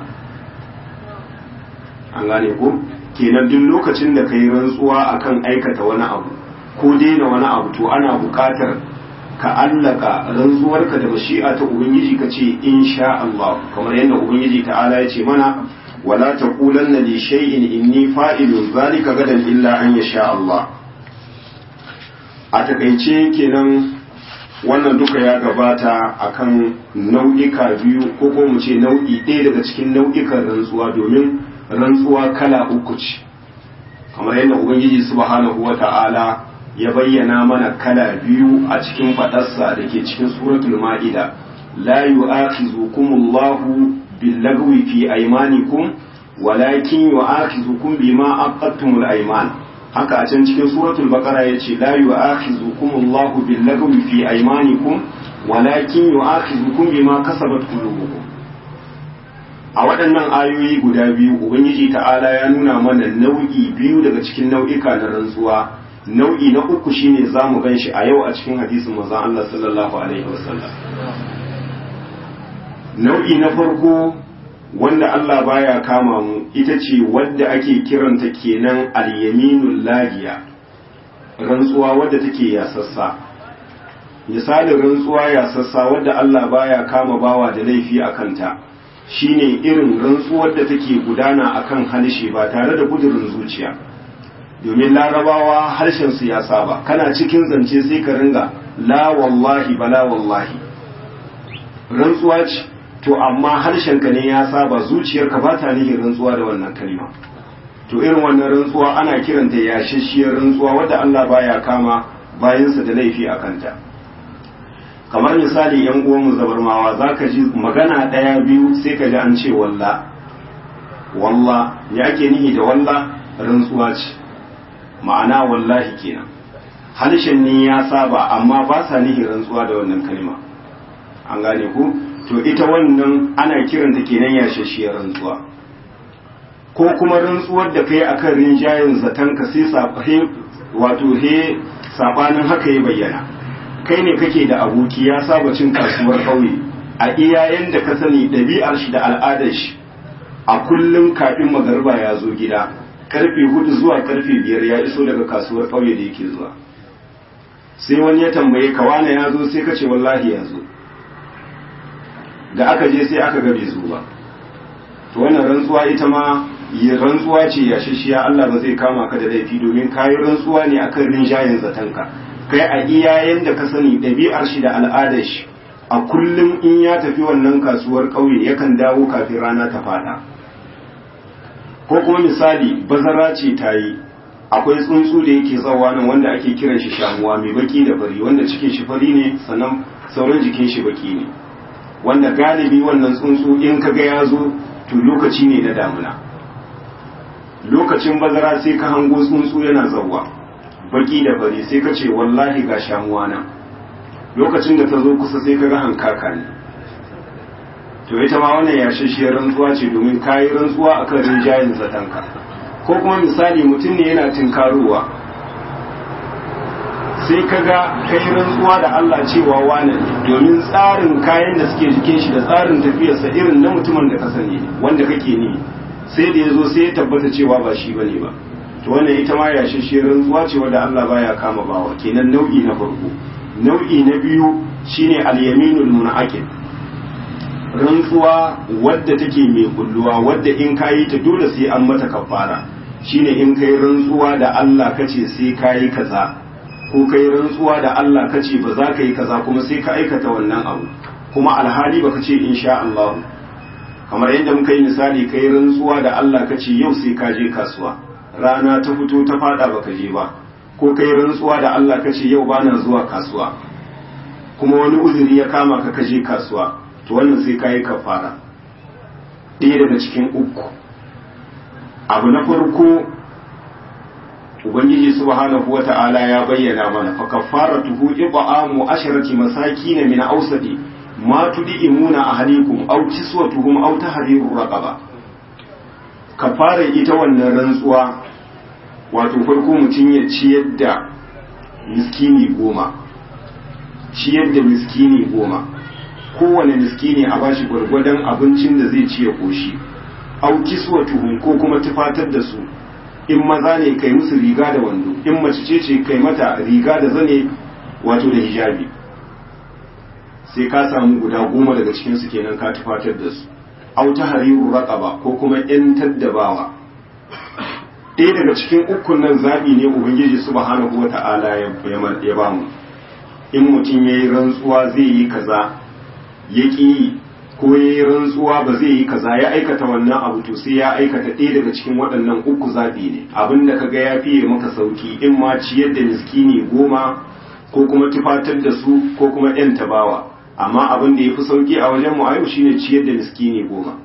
an gane ko kenan duk lokacin da kai rantsuwa akan aikata wani abu ko daina wani abu to ana buƙatar ka allaka rantsuwarka da mashi'a ta ubangiji ka ce insha Allah kamar yadda ubangiji ta'ala ya ce mana wala taqulanna li shay'in inni fa'ilun zalika gadan illa an yasha Allah a takaice kenan wannan duka ya gabata akan nau'ika biyu ko ko mu ce nau'i ɗaya daga cikin nau'ikan rantsuwa domin rantsuwa kala uku ce kamar yadda ubangiji subhanahu wata'ala ya bayyana mana kala biyu a cikin faɗarsa da ke cikin suratul ma'ida la yu'akhizukumullahu billagwi fi aymanikum walakin yu'akhizukum bima aqadtumul ayman haka a can cikin suratul baqara yace la yu'akhizukumullahu billagwi fi aymanikum walakin yu'akhizukum bima kasabat qulubukum a waɗannan ayoyi guda biyu ubangiji ta'ala ya nuna mana nau'i biyu daga cikin nau'ika na rantsuwa nau'i na uku shine zamu ganshi a yau a cikin hadisin manzon Allah sallallahu alaihi wasallam nau'i na farko wanda Allah baya kama mu ita ce wadda ake kiranta kenan al-yaminul lagiya rantsuwa wadda take yasassa misalin rantsuwa yasassa wadda Allah baya kama bawa da laifi a kanta shine irin rantsuwar da take gudana akan halshe ba tare da gudurin zuciya domin larabawa harshen su ya saba kana cikin zance sai ka ringa la wallahi bala wallahi rantsuwa ce to amma harshenka ne ya saba zuciyarka ba ta nihin rantsuwa da wannan kalma to irin wannan rantsuwa ana kiranta yashashiyar rantsuwa wadda Allah baya kama bayansa da laifi a kanta kamar misali yan uwanmu zabarmawa za ka ji magana ɗaya biyu sai ka ji an ce walla walla ya ake nihi da walla rantsuwa ce ma'ana wallahi kenan harshen ne ya saba amma ba sa nihin rantsuwa da wannan kalma an gane ku to ita wannan ana kiranta kenan yashashiyar rantsuwa ko kuma rantsuwar da kai akan rinjayen zaton ka sai sabahe wato he sabanin haka ya bayyana kai ne kake da aboki ya saba cin kasuwar ƙauye a iyayen da ka sani ɗabi'ar shi da al'adar shi a kullum kafin magarba ya zo gida karfe hudu zuwa karfe biyar ya iso daga kasuwar ƙauye da yake zuwa sai wani ya tambaye ka wane ya zo sai ka ce wallahi ya zo da aka je sai aka ga bai zo ba to wannan rantsuwa ita ma yi rantsuwa ce ya shishiya Allah ba zai kama ka da laifi domin kayi rantsuwa ne akan rinjayen zatanka kai a iyayen da ka sani ɗabi'ar shi da al'adar shi a kullum in ya tafi wannan kasuwar ƙauye yakan dawo kafin rana ta fada ko kuma misali bazara ce ta yi akwai tsuntsu da yake tsawa nan wanda ake kiran shi shamuwa mai baki da fari wanda cikin shi fari ne sannan sauran jikin shi baki ne wanda galibi wannan tsuntsu in kaga ya zo to lokaci ne na damuna lokacin bazara sai ka hango tsuntsu yana zawwa baki da fari sai ka ce wallahi ga shamuwa nan lokacin da ta zo kusa sai ka ga hankaka ne to ita ma wannan yashashiyar rantsuwa ce domin kayi rantsuwa akan rinjayen zatanka ko kuma misali mutum ne yana tinkarowa sai ka ga kai rantsuwa da Allah cewa wane domin tsarin kayan da suke jikin shi da tsarin tafiyarsa irin na mutumin da ka sani wanda kake ni sai da ya zo sai ya tabbata cewa ba shi bane ba to wannan ita ma yashashe rantsuwa ce wanda Allah baya kama bawa kenan nau'i na farko nau'i na biyu shine al-yaminul munaqid rantsuwa wadda take mai kulluwa wadda in kayi ta dole sai an mata kafara shine in kai rantsuwa da Allah kace sai kayi kaza ko kai rantsuwa da Allah kace ba za ka yi kaza kuma sai ka aikata wannan abu kuma alhali baka ce insha Allah kamar yadda muka yi misali kai rantsuwa da Allah kace yau sai ka je kasuwa rana ta fito ta fada baka je ba ko kai rantsuwa da Allah kace yau bana zuwa kasuwa kuma wani uzuri ya kama ka kaje kasuwa to wannan sai kayi kafara ɗaya daga cikin uku abu na farko ubangiji subhanahu wata'ala ya bayyana mana fa kafaratuhu ib'amu asharati masakin min awsadi ma tudimuna ahlikum aw kiswatuhum aw tahriru raqaba kafara ita wannan rantsuwa wato farko mutum ya ciyar da miskini goma ciyar da miskini goma kowane miskini a bashi gwargwadon abincin da zai ci ya koshi au kiswatuhum ko kuma tufatar da su in maza ne kai musu riga da wando in mace ce ce kai mata riga da zane wato da hijabi sai ka samu guda goma daga cikin su kenan ka tufatar da su au ta hariru raqaba ko kuma yan taddabawa ɗaya daga cikin ukun nan zaɓi ne ubangiji subhanahu wata'ala ya ba mu in mutum ya yi rantsuwa zai yi kaza ya ƙi ko ya yi rantsuwa ba zai yi kaza ya aikata wannan abu to sai ya aikata ɗaya daga cikin waɗannan uku zaɓi ne abin da kaga ya fiye maka sauki in ma ciyar da miskini goma ko kuma tufatar da su ko kuma ɗan tabawa amma abin da ya fi sauki a wajen mu a yau shine ciyar da miskini goma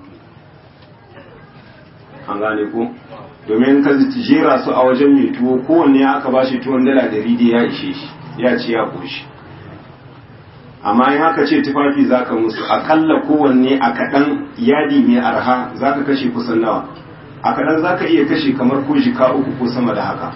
an gane ko domin ka jera su a wajen mai tuwo kowanne aka ba shi tuwon dala ɗari da ya ishe shi ya ce ya koshi amma in haka ce tufafi za ka musu akalla kowanne a kaɗan yadi mai arha za ka kashe kusan nawa a kaɗan za ka iya kashe kamar ko jika uku ko sama da haka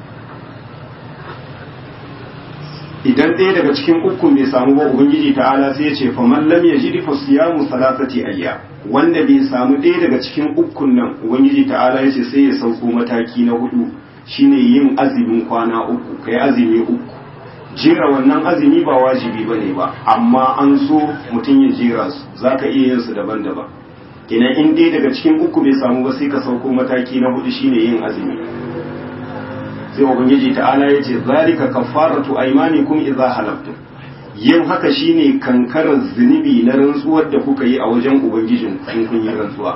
idan ɗaya daga cikin ukun bai samu ba ubangiji ta'ala sai ya ce faman lam yajid fa siyamu salasati ayya wanda bai samu ɗaya daga cikin ukun nan ubangiji ta'ala ya ce sai ya sauko mataki na hudu shine yin azumin kwana uku kai azumi uku jera wannan azumi ba wajibi bane ba amma an so mutum ya jera su zaka iya yin su daban-daban kenan in ɗaya daga cikin uku bai samu ba sai ka sauko mataki na hudu shine yin azumi sai ubangiji ta'ala ya ce zalika kaffaratu aymanikum idza halaftum yin haka shine kankarar zunubi na rantsuwar da kuka yi a wajen ubangijin in kun yi rantsuwa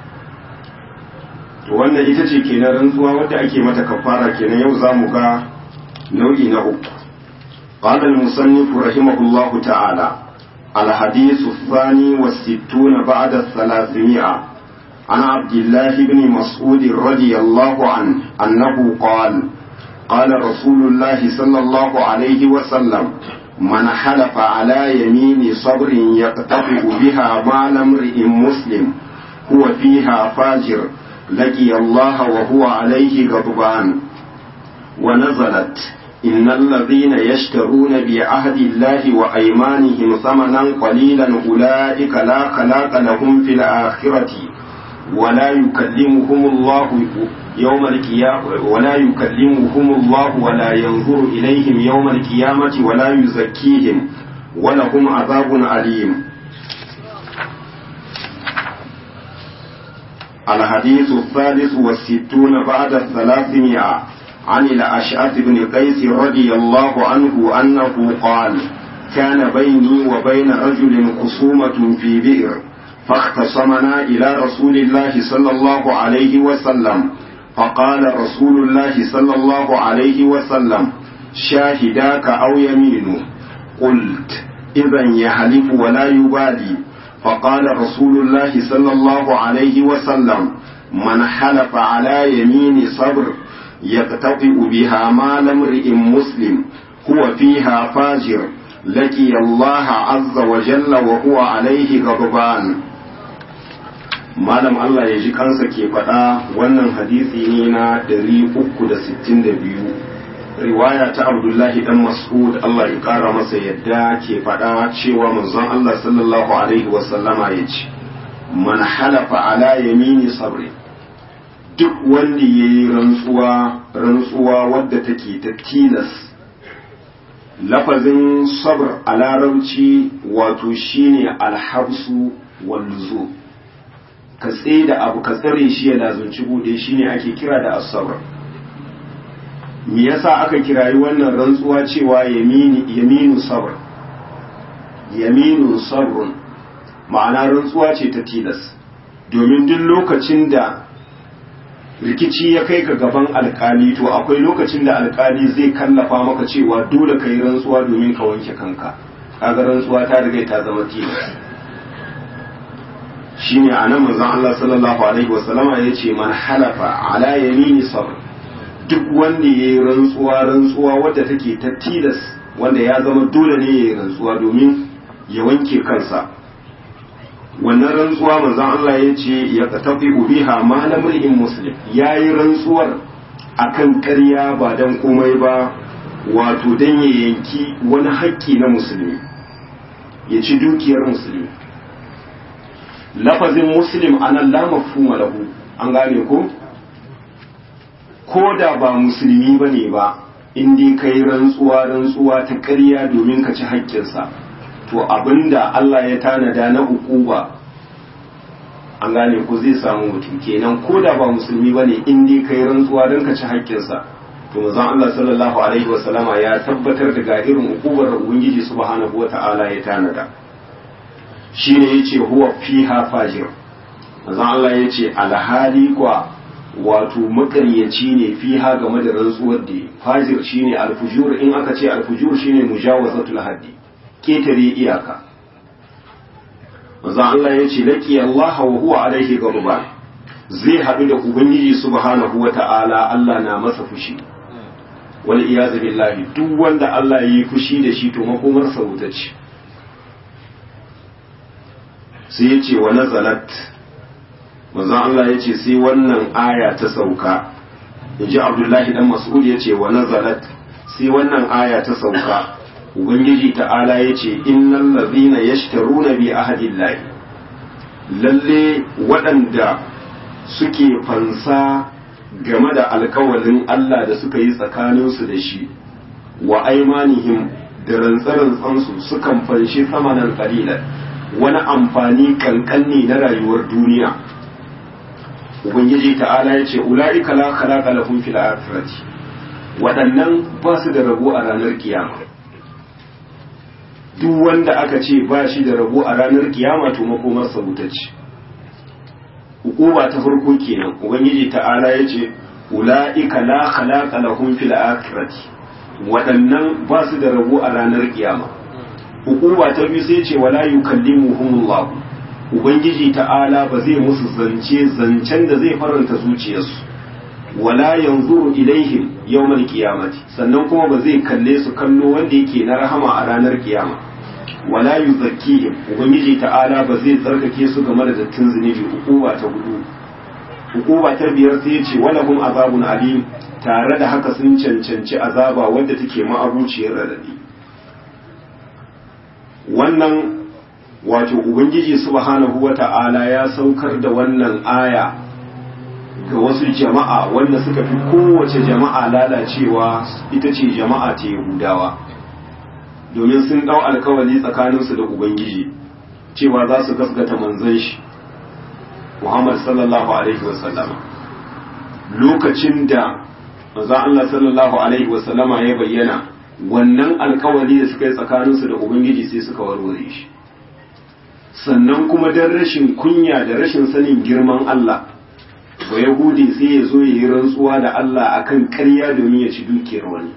to wannan ita ce kenan rantsuwa wadda ake mata kafara kenan yau zamu ga nau'i na uku قال المصنف رحمه الله تعالى الحديث الثاني والستون بعد الثلاثمائة عن عبد الله بن مسعود رضي الله عنه أنه قال قال رسول الله صلى الله عليه وسلم من حلف على يمين صبر يقتطع بها مال امرئ مسلم هو فيها فاجر لقي الله وهو عليه غضبان ونزلت إن الذين يشترون بعهد الله وأيمانهم ثمنا قليلا أولئك لا خلاق لهم في الآخرة ولا يكلمهم الله يوم القيامة ولا يكلمهم الله ولا ينظر إليهم يوم القيامة ولا يزكيهم ولهم عذاب أليم الحديث الثالث والستون بعد الثلاثمائة عن الأشعث بن قيس رضي الله عنه أنه قال كان بيني وبين رجل خصومة في بئر فاختصمنا إلى رسول الله صلى الله عليه وسلم فقال رسول الله صلى الله عليه وسلم شاهداك أو يمين قلت إذا يحلف ولا يبالي فقال رسول الله صلى الله عليه وسلم من حلف على يمين صبر يقتطع بها مال امرئ مسلم هو فيها فاجر لقي الله عز وجل وهو عليه غضبان malam Allah ya ji kansa ke faɗa wannan hadisi ne na 362 riwaya ta abdullahi dan mas'ud Allah ya ƙara masa yadda ke faɗa cewa manzon Allah sallallahu alaihi wasallama ya ce man halafa ala yamini sabri duk wanda ya yi rantsuwa rantsuwa wadda take ta tilas lafazin sabr a larabci wato shine alhabsu wal luzum ka da abu ka tsare shi ya lazunci bude shi ne ake kira da asabar me yasa aka kirayi wannan rantsuwa cewa yaminu sabr yaminu sabrun ma'ana rantsuwa ce ta tilas domin duk lokacin da rikici ya kai ka gaban alkali to akwai lokacin da alkali zai kallafa maka cewa dole ka yi rantsuwa domin ka wanke kanka kaga rantsuwa ta riga ta zama tilas shine anan manzon Allah sallallahu alaihi wasallama yace man halafa ala yamini sabr duk wanda yayi rantsuwa rantsuwa wadda take ta tilas wanda ya zama dole ne yayi rantsuwa domin ya wanke kansa wannan rantsuwa manzon Allah yace ya tafi biha ma lamrin muslim yayi rantsuwar akan ƙarya ba dan komai ba wato dan ya yanki wani haƙƙi na musulmi ya ci dukiyar musulmi lafazin muslim anan la mafhuma lahu an gane ko ko da ba musulmi bane ba in dai kai rantsuwa rantsuwa ta ƙarya domin ka ci haƙƙinsa to abinda Allah ya tanada na ukuba an gane ko zai samu mutum kenan ko da ba musulmi bane in dai kai rantsuwa don ka ci haƙƙinsa to manzon Allah sallallahu alaihi wasallama ya tabbatar da ga irin ukubar ubangiji subhanahu wata'ala ya tanada shine yace huwa fiha fajir manzon Allah yace alhali kwa wato makaryaci ne fiha game da rantsuwar da fajir shine alfujur in aka ce alfujur shine mujawazatul haddi ketare iyaka manzon Allah yace laqi Allah wa huwa alaihi ghadban zai haɗu da ubangiji subhanahu wata'ala Allah na masa fushi wal iyazu billahi duk wanda Allah yi fushi da shi to makomar sa wuta ce sai ya ce wa nazalat manzon Allah ya ce sai wannan aya ta sauka inji Abdullahi dan Mas'ud ya ce wa nazalat sai wannan aya ta sauka ubangiji ta'ala ya ce innal ladhina yashtaruna bi ahadillahi lalle waɗanda suke fansa game da alkawalin Allah da suka yi tsakaninsu da shi wa aimanihim da rantsarantsansu sukan fanshi samanan qalilan wani amfani kankanni na rayuwar duniya ubangiji ta'ala ya ce ula'ika la khalaqa lahum fil akhirati waɗannan ba su da rabo a ranar kiyama duk wanda aka ce ba shi da rabo a ranar kiyama to makomarsa wuta ce hukuma ta farko kenan ubangiji ta'ala ya ce ula'ika la khalaqa lahum fil akhirati waɗannan ba su da rabo a ranar kiyama hukuma ta biyu sai ce wala yukallimuhumullah ubangiji ta'ala ba zai musu zance zancen da zai faranta zuciyarsu wala yanzuru ilaihim yawmal qiyamati sannan kuma ba zai kalle su kallo wanda yake na rahama a ranar kiyama wala yuzakkihim ubangiji ta'ala ba zai tsarkake su game da dattin zunubi hukuma ta hudu hukuma ta biyar sai ya ce wala hum azabun alim tare da haka sun cancanci azaba wadda take ma'abuciyar radadi wannan wato ubangiji subhanahu wata'ala ya saukar da wannan aya ga wasu jama'a wanda suka fi kowace jama'a lalacewa ita ce jama'a ta yahudawa domin sun dau alkawali tsakaninsu da ubangiji cewa za su gaskata manzon shi muhammad sallallahu alaihi wasallama lokacin da manzon Allah sallallahu alaihi wasallama ya bayyana wannan alkawali da suka yi tsakaninsu da ubangiji sai suka warware shi sannan kuma don rashin kunya da rashin sanin girman Allah ba yahudi sai ya zo ya yi rantsuwa da Allah akan ƙarya domin ya ci dukiyar wani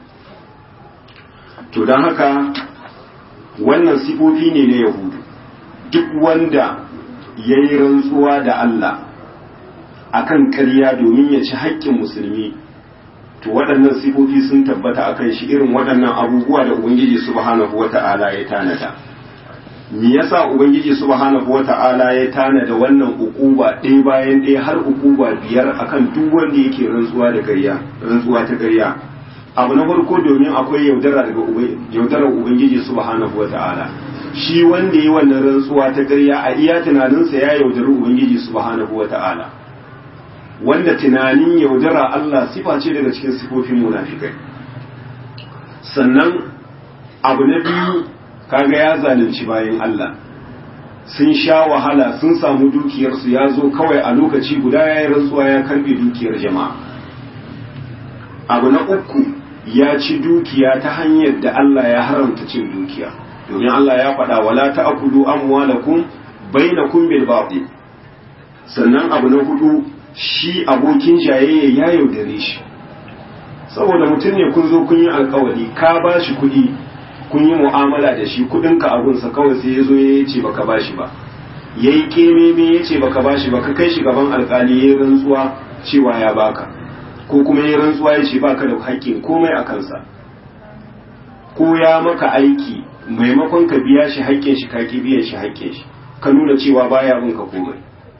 to don haka wannan sifofi ne na yahudu duk wanda ya yi rantsuwa da Allah akan ƙarya domin ya ci haƙƙin musulmi to waɗannan sifofi sun tabbata akan shi irin waɗannan abubuwa da ubangiji subhanahu wata'ala ya tanada me yasa ubangiji subhanahu wata'ala ya tanada wannan ukuba ɗaya bayan ɗaya har ukuba biyar akan duk wanda yake rantsuwa da ƙarya rantsuwa ta ƙarya abu na farko domin akwai yaudara daga yaudarar ubangiji subhanahu wata'ala shi wanda yi wannan rantsuwa ta ƙarya a iya tunaninsa ya yaudari ubangiji subhanahu wata'ala wanda tunanin yaudara Allah sifa ce daga cikin sifofin munafikai sannan abu na biyu kaga ya zalunci bayan Allah sun sha wahala sun samu dukiyarsu ya zo kawai a lokaci guda ya yi rantsuwa ya karbe dukiyar jama'a abu na uku ya ci dukiya ta hanyar da Allah ya haramta cin dukiya domin Allah ya faɗa wala ta'kulu amwalakum bainakum bil batil sannan abu na hudu shi abokin jayayya ya yaudare shi saboda mutum ne kun zo kun yi alkawari ka ba shi kuɗi kun yi mu'amala da shi kuɗinka abunsa kawai sai ya zo ya ce baka ba shi ba ya yi kememe ya ce baka ba shi ba ka kai shi gaban alkali ya yi rantsuwa cewa ya baka ko kuma ya yi rantsuwa ya ce baka da haƙƙin komai a kansa ko ya maka aiki maimakon ka biya shi haƙƙin shi ka ki biyan shi haƙƙin shi ka nuna cewa baya bin ka komai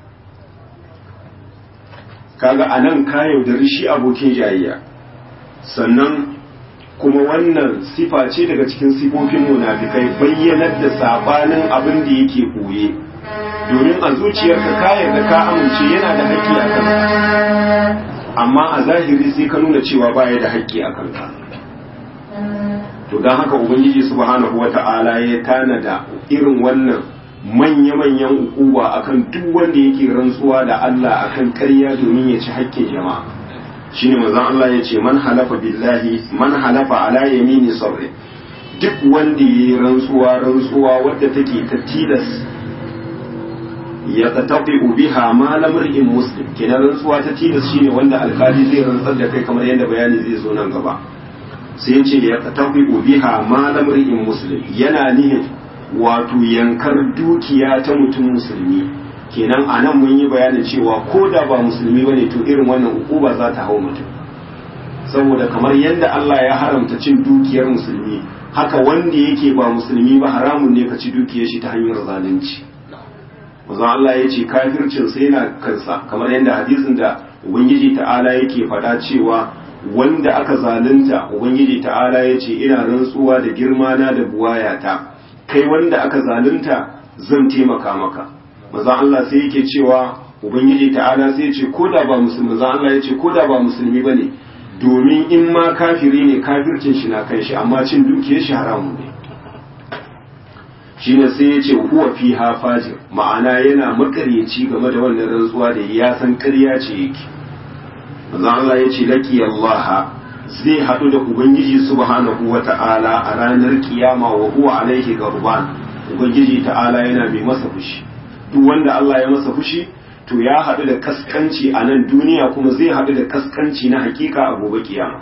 kaga a nan ka yaudari shi abokin jayayya sannan kuma wannan sifa ce daga cikin sifofin munafikai bayyanar da sabanin abin da yake koye domin a zuciyarka ka yarda ka amince yana da haƙƙi a kanka amma a zahiri sai ka nuna cewa baya da haƙƙi a kanka to don haka ubangiji subhanahu wata'ala ya tanada irin wannan manya-manyan ukuwa akan duk wanda yake rantsuwa da Allah akan ƙarya domin ya ci haƙƙin jama'a shine manzon Allah ya ce man halafa billahi man halafa ala yamini sabri duk wanda yayi rantsuwa rantsuwa wadda take ta tilas ya tatabi biha ma lamrin muslim kenan rantsuwa ta tilas shine wanda alkali zai rantsar da kai kamar yadda bayani zai zo nan gaba sai ya ce ya tatabi biha ma lamrin muslim yana nihin wato yankar dukiya ta mutum musulmi kenan a nan mun yi bayanin cewa ko da ba musulmi ba ne to irin wannan ukuba za ta hau mutum saboda kamar yadda Allah ya haramta cin dukiyar musulmi haka wanda yake ba musulmi ba haramun ne ka ci dukiyar shi ta hanyar zalunci manzon Allah ya ce kafircin sai yana kansa kamar yadda hadisin da ubangiji ta'ala yake faɗa cewa wanda aka zalunta ubangiji ta'ala ya ce ina rantsuwa da girma na da buwayata kai wanda aka zalunta zan taimaka maka manzon Allah sai yake cewa ubangiji ta'ala sai ya ce ko da ba musulmi manzon Allah ya ce ko da ba musulmi bane domin in ma kafiri ne kafircin shi na kan shi amma cin dukiyar shi haramu ne shine sai ya ce huwa fi fajir ma'ana yana makaryaci game da wannan rantsuwa da ya san ƙarya ce yake manzon Allah ya ce laki Allah zai haɗu da ubangiji subhanahu wata'ala a ranar kiyama wa huwa alaihi garban ubangiji ta'ala yana mai masa fushi duk wanda Allah ya masa fushi to ya haɗu da kaskanci a nan duniya kuma zai haɗu da kaskanci na hakika a gobe kiyama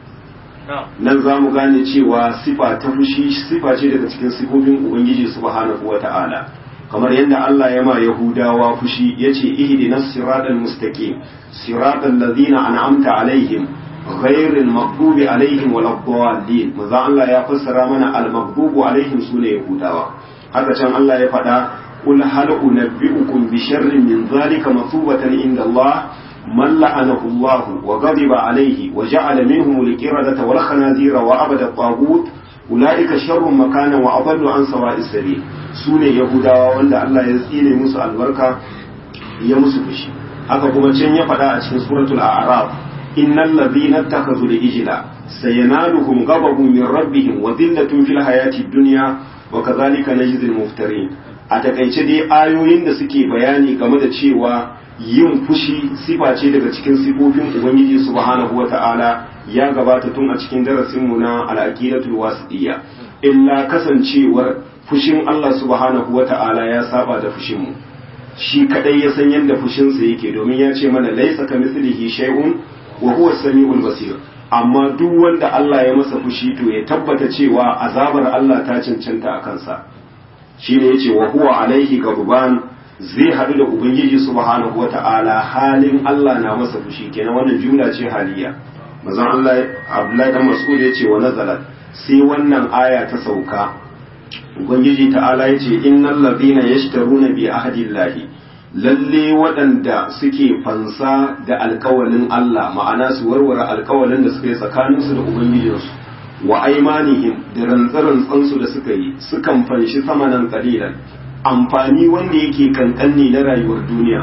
nan za mu gane cewa sifa ta fushi sifa ce daga cikin sifofin ubangiji subhanahu wata'ala kamar yadda Allah ya ma yahudawa fushi yace ihdinas siratal mustaqim siratal ladzina an'amta alaihim ghairil maghdubi alaihim waladdallin manzo Allah ya fassara mana al maghdubu alaihim sune yahudawa haka can Allah ya faɗa قل هل أنبئكم بشر من ذلك مثوبة عند الله من لعنه الله وغضب عليه وجعل منهم القردة والخنازير وعبد الطاغوت أولئك شر مكانا وأضل عن سواء السبيل سونة يهودا وند الله يزيل موسى البركة يا موسى بشي haka kuma can ya faɗa a cikin suratul a'raf innal ladhina ittakhadhu al-ijla sayanaluhum ghadabun min rabbihim wa dhillatun fil hayati dunya wa kadhalika najzil muftarin a takaice dai ayoyin da suke bayani game da cewa yin fushi sifa ce daga cikin sifofin ubangiji subhanahu wata'ala ya gabata tun a cikin darasinmu na al'aqidatul wasitiyya illa kasancewar fushin Allah subhanahu wata'ala ya saba da fushin mu shi kadai ya san yadda fushin sa yake domin ya ce mana laysa kamithlihi shay'un wa huwa as-sami'ul basir amma duk wanda Allah ya masa fushi to ya tabbata cewa azabar Allah ta cancanta a kansa shi ne ya ce wa huwa alaihi garuban zai haɗu da ubangiji subhanahu wa ta'ala halin Allah na masa fushi kenan wannan jumla ce haliya mazan Allah Abdullahi dan Mas'ud ya ce wa nazalat sai wannan aya ta sauka ubangiji ta'ala ya ce innal ladina yashtaruna bi ahdillahi lalle waɗanda suke fansa da alkawalin Allah ma'ana su warware alkawalin da suka yi tsakaninsu da ubangijinsu wa aimanihim da rantsarantsansu da suka yi sukan fanshi samanan kalilan amfani wanda yake kankanni na rayuwar duniya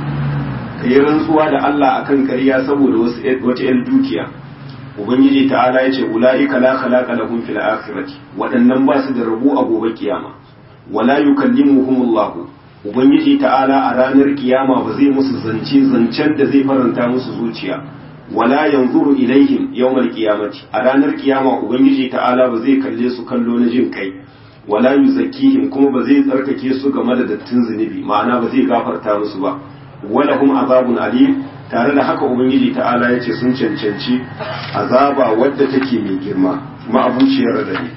ka yi rantsuwa da Allah akan ƙarya saboda wata 'yan dukiya ubangiji ta'ala ya ce ula'ika la khalaqa lahum fil akhirati waɗannan ba su da rabu a gobe kiyama wala yukallimuhumullah ubangiji ta'ala a ranar kiyama ba zai musu zance zancen da zai faranta musu zuciya wala yanzuru ilaihim yawmal qiyamati a ranar kiyama ubangiji ta'ala ba zai kalle su kallo na jin kai wala yuzakkihim kuma ba zai tsarkake su game da dattin zunubi ma'ana ba zai gafarta musu ba wala hum azabun alim tare da haka ubangiji ta'ala ya ce sun cancanci azaba wadda take mai girma ma'abuciyar radadi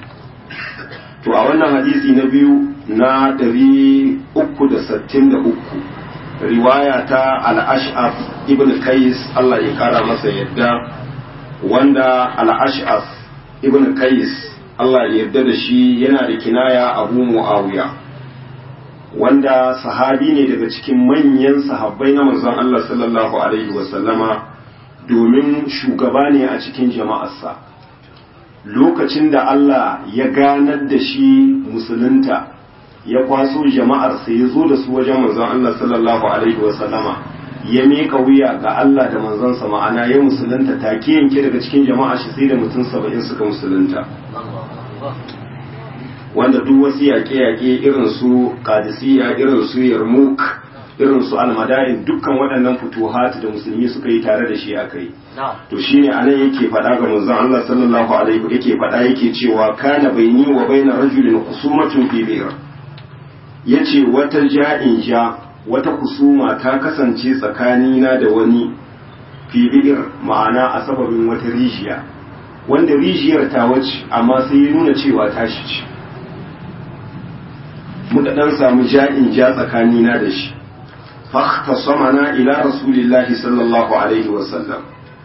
to a wannan hadisi na biyu na 363 riwaya ta al-ash'af ibn qais Allah ya kara masa yadda wanda al-ash'af ibn qais Allah ya yarda da shi yana da kinaya abu muawiya wanda sahabi ne daga cikin manyan sahabbai na manzon Allah sallallahu alaihi wasallama domin shugaba ne a cikin jama'arsa lokacin da Allah ya ganar da shi musulunta ya kwaso jama'arsa ya zo da su wajen manzon Allah sallallahu alaihi wasallama ya miƙa wuya ga Allah da manzonsa ma'ana ya musulunta take yanke daga cikin jama'a shi sai da mutum saba'in suka musulunta wanda duk wasu yaƙe-yaƙe irin su kadisiya irin su yarmouk irin su almadain dukkan waɗannan futuhat da musulmi suka yi tare da shi aka yi to shine anan yake faɗa ga manzon Allah sallallahu alaihi yake faɗa yake cewa kana baini wa baina rajulin kusumatun fi bi'r yace wata ja'in ja wata kusuma ta kasance tsakanina da wani fi bi'r ma'ana a sababin wata rijiya wanda rijiyar ta wace amma sai ya nuna cewa tashi ce muka dan samu ja'in ja tsakanina da shi فاختصمنا إلى رسول الله صلى الله عليه وسلم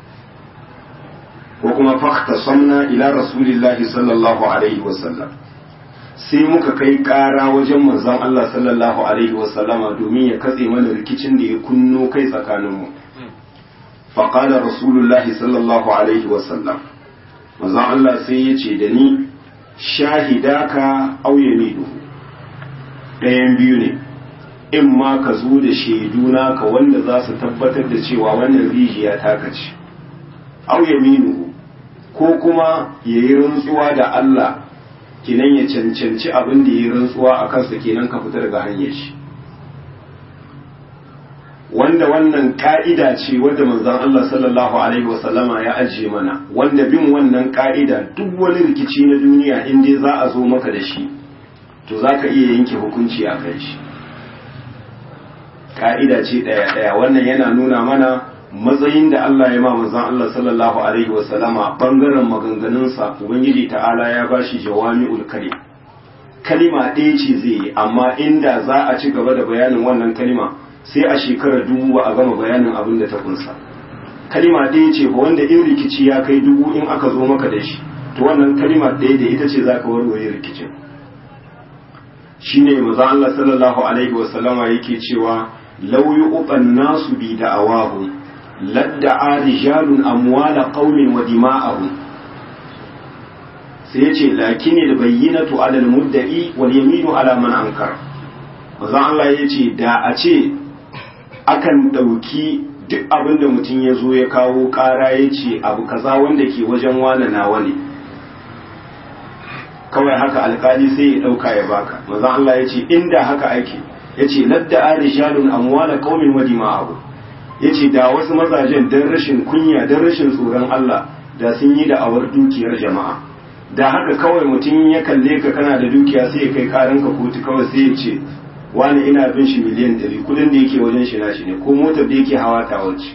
وكما فاختصمنا إلى رسول الله صلى الله عليه وسلم sai muka kai ƙara wajen manzon Allah sallallahu alaihi wasallama domin ya katse mana rikicin da ya kunno kai tsakaninmu faƙalar rasulullahi sallallahu alaihi wasallam manzon Allah sai ya ce da ni shahidaka auye midu ɗayan biyu ne in ma ka zo da shaidu naka wanda za su tabbatar da cewa wannan rijiya ta kace au yaminu ko kuma ya yi rantsuwa da Allah kenan ya cancanci abin da ya yi rantsuwa a kansa kenan ka fita daga hanyar shi wanda wannan ka'ida ce wadda manzon Allah sallallahu alaihi wasallama ya ajiye mana wanda bin wannan ka'ida duk wani rikici na duniya in dai za a zo maka da shi to za ka iya yanke hukunci a kan shi ka'ida ce ɗaya ɗaya wannan yana nuna mana matsayin da Allah ya ma manzon Allah sallallahu alaihi wa sallama bangaren maganganunsa ubangiji ta'ala ya bashi jawami'ul kalim kalima ɗaya ce zai yi amma inda za a ci gaba da bayanin wannan kalima sai a shekarar dubu ba a gama bayanin abin da ta kunsa kalima ɗaya ce ba wanda in rikici ya kai dubu in aka zo maka da shi to wannan kalima ɗaya da ita ce zaka warware rikicin shine manzon Allah sallallahu alaihi wa sallama yake cewa لو يؤطى الناس بدعواهم لادعى رجال أموال قوم ودماءهم سيأتي لكن البينة على المدعي واليمين على من أنكر mazan Allah ya ce da a ce akan ɗauki duk abin da mutum ya zo ya kawo ƙara ya ce abu kaza wanda ke wajen wane nawa ne kawai haka alkali sai ya ɗauka ya baka mazan Allah ya ce inda haka ake ya ce ladda a rijalun amwala qaumin wa dima'ahu ya ce da wasu mazajen don rashin kunya don rashin tsoron Allah da sun yi da'awar dukiyar jama'a da haka kawai mutum ya kalle ka kana da dukiya sai ya kai karan ka kotu kawai sai ya ce wani ina bin shi miliyan ɗari kudin da yake wajen shi nashi ne ko motar da yake hawa ta wace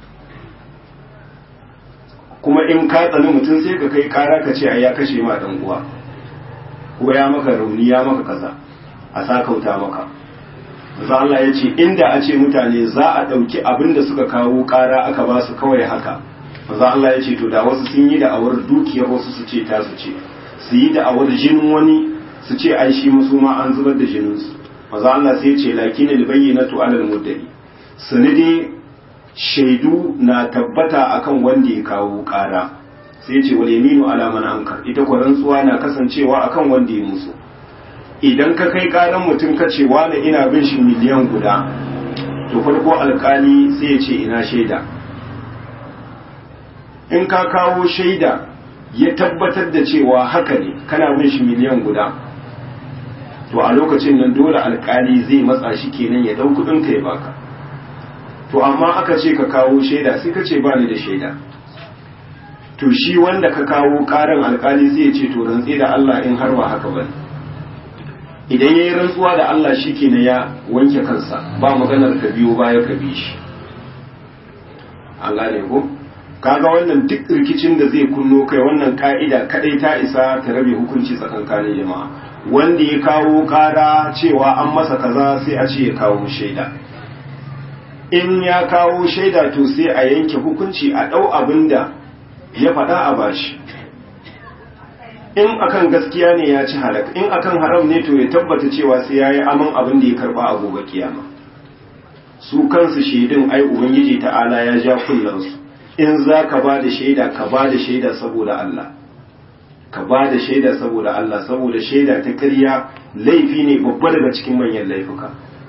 kuma in ka tsani mutum sai ka kai kara ka ce ai ya kashe ma dan uwa ko ya maka rauni ya maka kaza a sakauta maka Maza Allah ya ce inda a ce mutane za a ɗauki abin da suka kawo ƙara aka ba su kawai haka Maza Allah ya ce to da wasu sun yi da'awar dukiyar wasu su ce ta su ce su yi da'awar jinin wani su ce ai shi musu ma an zubar da jininsu Maza Allah sai ce lakin albayyinatu alal muddai sanidi shaidu na tabbata akan wanda ya kawo ƙara sai ce wal yaminu ala man ankar ita ko rantsuwa na kasancewa akan wanda ya musu idan ka kai karan mutum ka ce wani ina bin shi miliyan guda to farko alkali sai ya ce ina shaida in ka kawo shaida ya tabbatar da cewa haka ne kana bin shi miliyan guda to a lokacin nan dole alkali zai matsa shi kenan ya dau kudin ka ya baka to amma aka ce ka kawo shaida sai ka ce ba ni da shaida to shi wanda ka kawo karan alkali sai ya ce to rantsi da Allah in har ba haka bane idan ya yi rantsuwa da Allah shi ke ya wanke kansa ba maganar ka biyo baya ka bi shi an gane ko kaga wannan duk rikicin da zai kunno kai wannan ka'ida kadai ta isa ta rabe hukunci tsakankanin jama'a wanda ya kawo kara cewa an masa kaza sai a ce ya kawo shaida in ya kawo shaida to sai a yanke hukunci a ɗau abin da ya faɗa a bashi in akan gaskiya ne ya ci halak in akan haram ne to ya tabbata cewa sai yayi aman abin da ya karba a gobe kiyama su kansu shaidun ai ubangiji ta'ala ya ja kullan su in za ka ba da shaida ka ba da shaida saboda Allah ka ba da shaida saboda Allah saboda shaida ta ƙarya laifi ne babba daga cikin manyan laifuka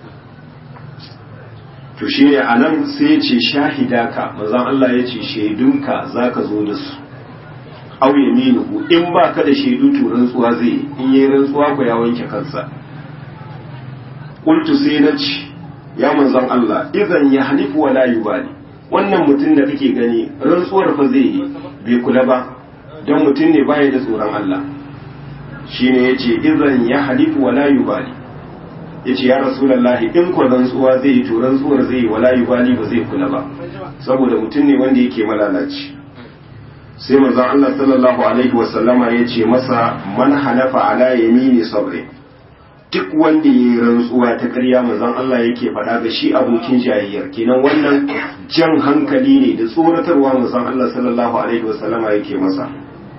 to shi ne a nan sai ya ce shahidaka manzon Allah ya ce shaidunka za ka zo da su aw yaminuhu in ba ka da shaidu to rantsuwa zai in yi rantsuwa ko ya wanke kansa qultu sai na ci ya manzon Allah idan ya halifu wala yubali wannan mutum da kake gani rantsuwar fa zai yi bai kula ba don mutum ne baya da tsoron Allah shine yace idan ya halifu wala yubali yace ya rasulullahi in ko rantsuwa zai yi to rantsuwar zai yi wala yubali ba zai kula ba saboda mutum ne wanda yake malalaci sai manzon Allah sallallahu alaihi wasallama yace masa man halafa ala yamini sabri duk wanda ya yi rantsuwa ta ƙarya manzon Allah yake faɗa ga shi abokin jayayyar kenan wannan jan hankali ne da tsoratarwa manzon Allah sallallahu alaihi wasallama yake masa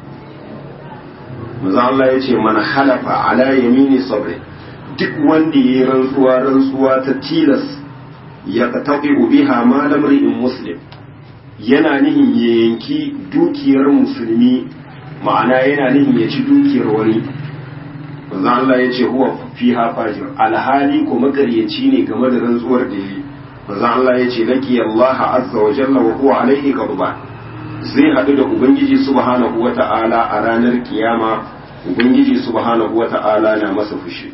manzon Allah ya ce man halafa ala yamini sabri duk wanda ya yi rantsuwa rantsuwa ta tilas ya taɓi biha ma lamri'in muslim yana nihin ya yanki dukiyar musulmi ma'ana yana nihin ya ci dukiyar wani manzo Allah ya ce huwa fiha fajir alhali ko makaryaci ne game da rantsuwar da yi manzo Allah ya ce laki Allah azza wa jalla wa huwa alaihi ghadban zai hadu da ubangiji subhanahu wata'ala a ranar kiyama ubangiji subhanahu wata'ala na masa fushi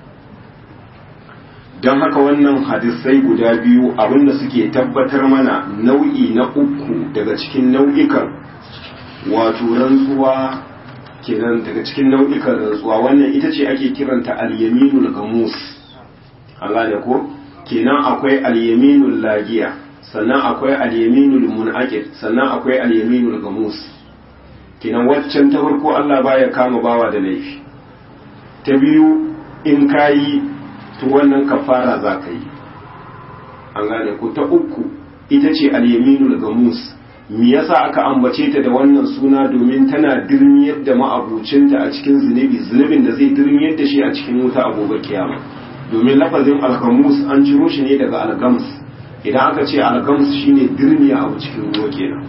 don haka wannan hadisai guda biyu abinda suke tabbatar mana nau'i na uku daga cikin nau'ikan wato rantsuwa kenan daga cikin nau'ikan rantsuwa wannan ita ce ake kiranta al-yaminul gamus an gane ko kenan akwai al-yaminul lagiya sannan akwai al-yaminul munaqid sannan akwai al-yaminul gamus kenan waccan ta farko Allah baya kama bawa da laifi ta biyu in kayi to wannan kafara za ka yi an gane ko ta uku ita ce al-yaminul gamus me yasa aka ambace ta da wannan suna domin tana dirmiyar da ma'abucinta a cikin zunubi zunubin da zai dirmiyar da shi a cikin wuta a gobe kiyama domin lafazin algamus an ciro shi ne daga algams idan aka ce algams shine dirmiya abu cikin ruwa kenan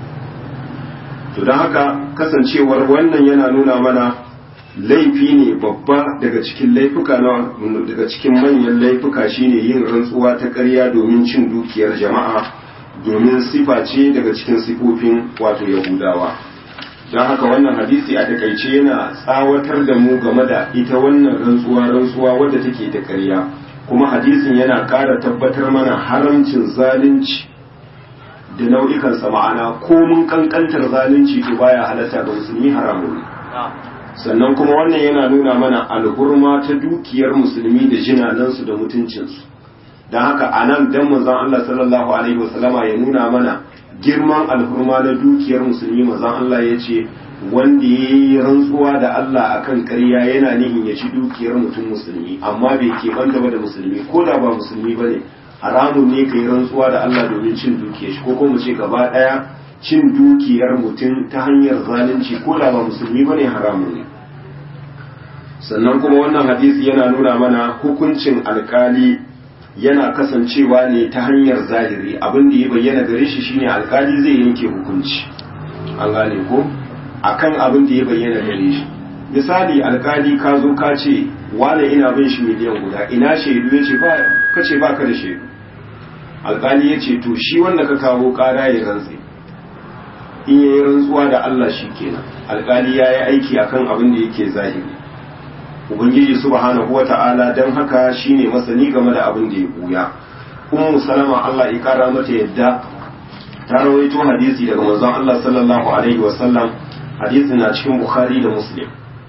to don haka kasancewar wannan yana nuna mana laifi ne babba daga cikin laifuka na daga cikin manyan laifuka shine yin rantsuwa ta ƙarya domin cin dukiyar jama'a domin sifa ce daga cikin sifofin wato yahudawa don haka wannan hadisi a takaice yana tsawatar da mu game da ita wannan rantsuwa rantsuwa wadda take da ƙarya kuma hadisin yana ƙara tabbatar mana haramcin zalunci da nau'ikansa ma'ana komun kankantar zalunci to baya halatta ga musulmi haramun sannan kuma wannan yana nuna mana alhurma ta dukiyar musulmi da jinanansu da mutuncinsu don haka a nan dan manzon Allah sallallahu alaihi wasallama ya nuna mana girman alhurma na dukiyar musulmi manzon Allah ya ce wanda ya yi rantsuwa da Allah akan ƙarya yana nihin ya ci dukiyar mutum musulmi amma bai keɓanta ba da musulmi ko da ba musulmi ba ne haramun ne ka yi rantsuwa da Allah domin cin dukiyar shi ko kuma ce gaba ɗaya cin dukiyar mutum ta hanyar zalunci ko da ba musulmi ba ne haramun ne sannan kuma wannan hadisi yana nuna mana hukuncin alkali yana kasancewa ne ta hanyar zahiri abin da ya bayyana gare shi shine alkali zai yanke hukunci an gane ko akan abin da ya bayyana gare shi misali alkali ka zo ka ce wane ina bin shi miliyan guda ina shaidu ya ce ba ka ce baka da shaidu alkali ya ce to shi wanda ka kawo kara ya rantse in ya yi rantsuwa da Allah shi kenan alkali ya yi aiki akan abin da yake zahiri ubangiji subhanahu wata'ala dan haka shine masani game da abin da ya buya ummu salama Allah ya kara mata yadda ta rawaito hadisi daga manzon Allah sallallahu alaihi wasallam hadisi na cikin bukhari da muslim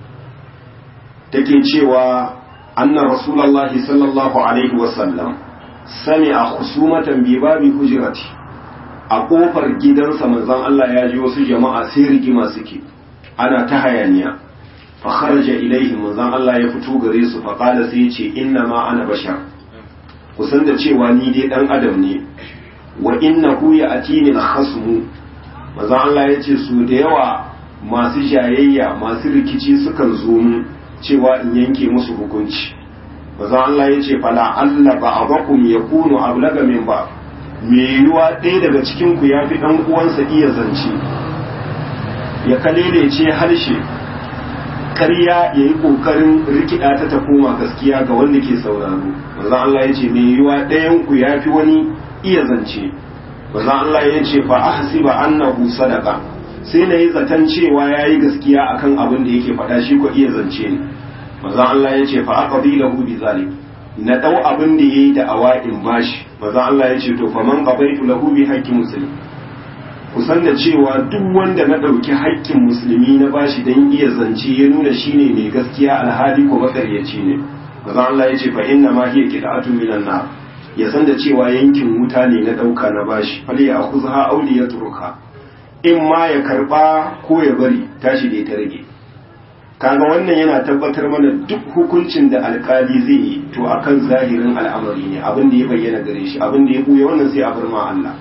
take cewa anna rasulullahi sallallahu alaihi wasallam sami'a khusumatan bi babi hujrati a kofar gidansa manzon Allah ya ji wasu jama'a sai rigima suke ana ta hayaniya fa kharaja ilaihim manzon Allah ya fito gare su fa qala sai yace inna ma ana bashar kusan da cewa ni dai dan adam ne wa innahu ya'tini al-khasmu manzon Allah yace su da yawa masu jayayya masu rikici sukan zo mu cewa in yanke musu hukunci manzon Allah yace fala alla ba'dakum yakunu ablaga min ba me yiwa ɗaya daga cikin ku yafi dan uwansa iya zance ya kalelece harshe ƙarya ya yi ƙoƙarin rikida ta ta koma gaskiya ga wanda ke sauraro manzon Allah ya ce me yiwa ɗayan ku ya fi wani iya zance manzon Allah ya ce fa ahsiba annahu sadaqa sai na yi zaton cewa ya yi gaskiya akan abin da yake faɗa shi ko iya zance ne manzon Allah ya ce fa aqdi lahu bi zalik na dau abin da yayi da awa'in bashi maza Allah ya ce to faman qabaitu lahu bi haqqi muslim kusan da cewa duk wanda na ɗauki haƙƙin musulmi na bashi don iya zance ya nuna shine mai gaskiya alhali ko makaryaci ne maza Allah ya ce fa inna ma hiya qita'atun minan nar ya san da cewa yankin wuta ne na ɗauka na bashi fali ya khuzha aw li yatruka in ma ya karba ko ya bari tashi da ta rage kaga wannan yana tabbatar mana duk hukuncin da alkali zai yi to akan zahirin al'amari ne abin da ya bayyana gare shi abin da ya buya wannan sai a bar ma Allah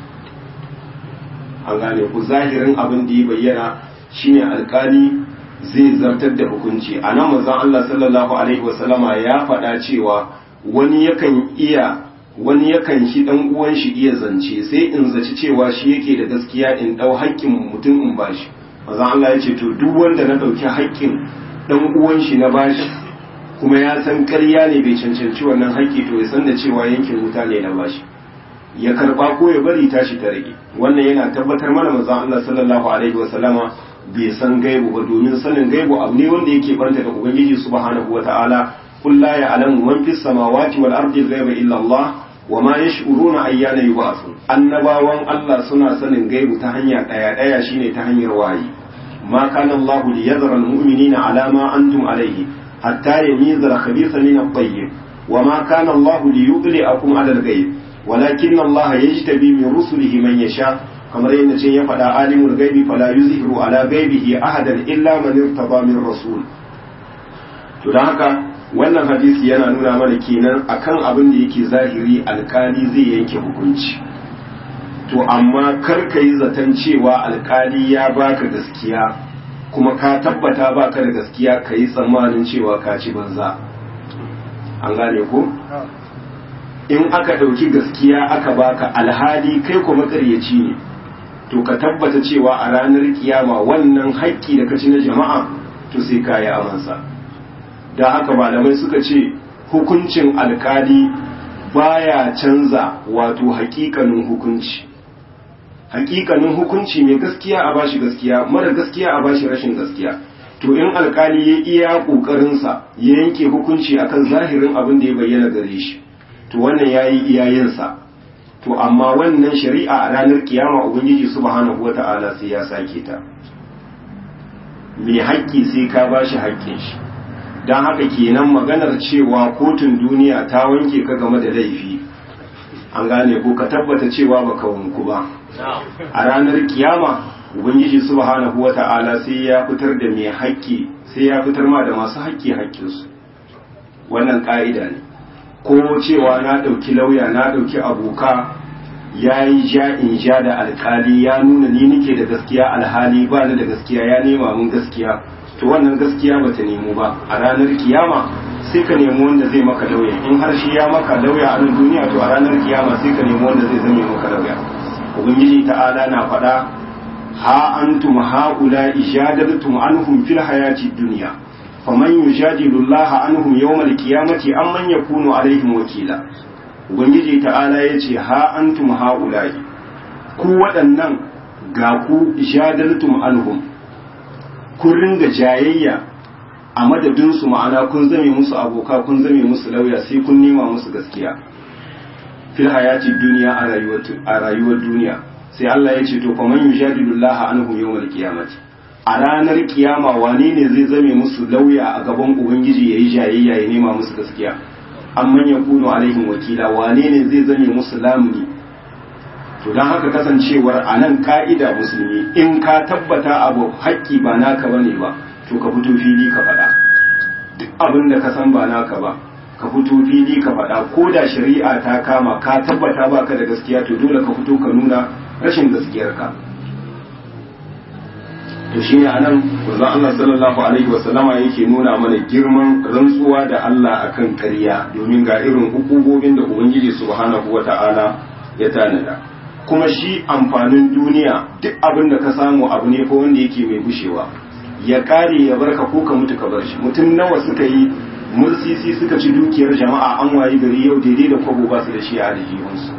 an gane ku zahirin abin da ya bayyana shine alkali zai zartar da hukunci a nan manzon Allah sallallahu alaihi wasallama ya faɗa cewa wani yakan iya wani yakan shi dan uwan shi iya zance sai in zaci cewa shi yake da gaskiya in dau haƙƙin mutum in bashi manzon Allah ya ce to duk wanda na dauki haƙƙin dan uwan shi na bashi kuma ya san ƙarya ne bai cancanci wannan haƙƙi to ya san da cewa yankin wuta ne na bashi ya karba ko ya bari tashi ta rage wannan yana tabbatar mana manzon Allah sallallahu alaihi wa sallama bai san gaibu ba domin sanin gaibu abu ne wanda yake banta da ubangiji subhanahu wataala qul la ya'lamu man fis samawati wal ardi ghaiba illa Allah wa ma yash'uruna ayyana yub'athun annabawan Allah suna sanin gaibu ta hanya daya daya shine ta hanyar wayi ma kana Allah liyadhara al mu'minina ala ma antum alayhi hatta yamiza al khabitha min at tayyib wa ma kana Allah liyudli'akum ala al ghaib walakin Allah yajtabi min rusulihi man yasha kamar yadda ce ya faɗa alimul gaibi fala yuzhiru ala gaibihi ahadan illa man irtaba min rasul to dan haka wannan hadisi yana nuna mana kenan akan abin da yake zahiri alkali zai yanke hukunci to amma kar ka yi zaton cewa alkali ya baka gaskiya kuma ka tabbata baka da gaskiya ka yi tsammanin cewa ka ci banza an gane ko in aka ɗauki gaskiya aka baka alhali kai ko makaryaci ne to ka tabbata cewa a ranar kiyama wannan haƙƙi da ka ci na jama'a to sai ka yi amansa da haka malamai suka ce hukuncin alkali baya canza wato haƙiƙanin hukunci haƙiƙanin hukunci mai gaskiya a bashi gaskiya mara gaskiya a bashi rashin gaskiya to in alkali ya iya ƙoƙarinsa ya yanke hukunci akan zahirin abin da ya bayyana gare shi to wannan yayi iyayensa to amma wannan shari'a a ranar kiyama ubangiji subhanahu wata'ala sai ya sake ta mai haƙƙi sai ka bashi haƙƙin shi don haka kenan maganar cewa kotun duniya ta wanke ka game da laifi an gane ko ka tabbata cewa baka wanku ba a ranar kiyama ubangiji subhanahu wata'ala sai ya fitar da mai haƙƙi sai ya fitar ma da masu haƙƙi haƙƙinsu wannan ƙa'ida ne ko cewa na ɗauki lauya na ɗauki aboka ya yi ja in ja da alkali ya nuna ni nike da gaskiya alhali ba ni da gaskiya ya nema mun gaskiya to wannan gaskiya ba ta nemo ba a ranar kiyama sai ka nemi wanda zai maka lauya in har shi ya maka lauya a nan duniya to a ranar kiyama sai ka nemi wanda zai zame maka lauya ubangiji ta'ala na faɗa ha antum haula ijadaltum anhum fil hayati dunya faman yujadilu Allah anhum yawmal qiyamati amman yakunu alaihim wakila ubangiji ta'ala yace ha antum haula'i ku waɗannan ga ku jadaltum anhum kun ringa jayayya a madadin su ma'ana kun zame musu aboka kun zame musu lauya sai kun nema musu gaskiya fil hayati duniya a rayuwar a rayuwar duniya sai Allah ya ce to faman yujadilu Allah anhum yawmal qiyamati a ranar kiyama wane ne zai zame musu lauya a gaban ubangiji ya yi jayayya ya nema musu gaskiya amman ya kuno alaihim wakila wane ne zai zame musu lamuni to don haka kasancewar a nan ka'ida musulmi in ka tabbata abu haƙƙi ba naka ba ne ba to ka fito fili ka faɗa duk abin da ka san ba naka ba ka fito fili ka faɗa ko da shari'a ta kama ka tabbata baka da gaskiya to dole ka fito ka nuna rashin gaskiyarka to shine anan manzon Allah sallallahu alaihi wasallama yake nuna mana girman rantsuwa da Allah akan ƙarya domin ga irin hukubobin da Ubangiji subhanahu wata'ala ya tanada kuma shi amfanin duniya duk abin da ka samu abu ne fa wanda yake mai gushewa ya kare ya barka ko ka mutu ka bar shi mutum nawa suka yi mursisi suka ci dukiyar jama'a an wayi gari yau daidai da kwabo ba su da shi a aljihunsu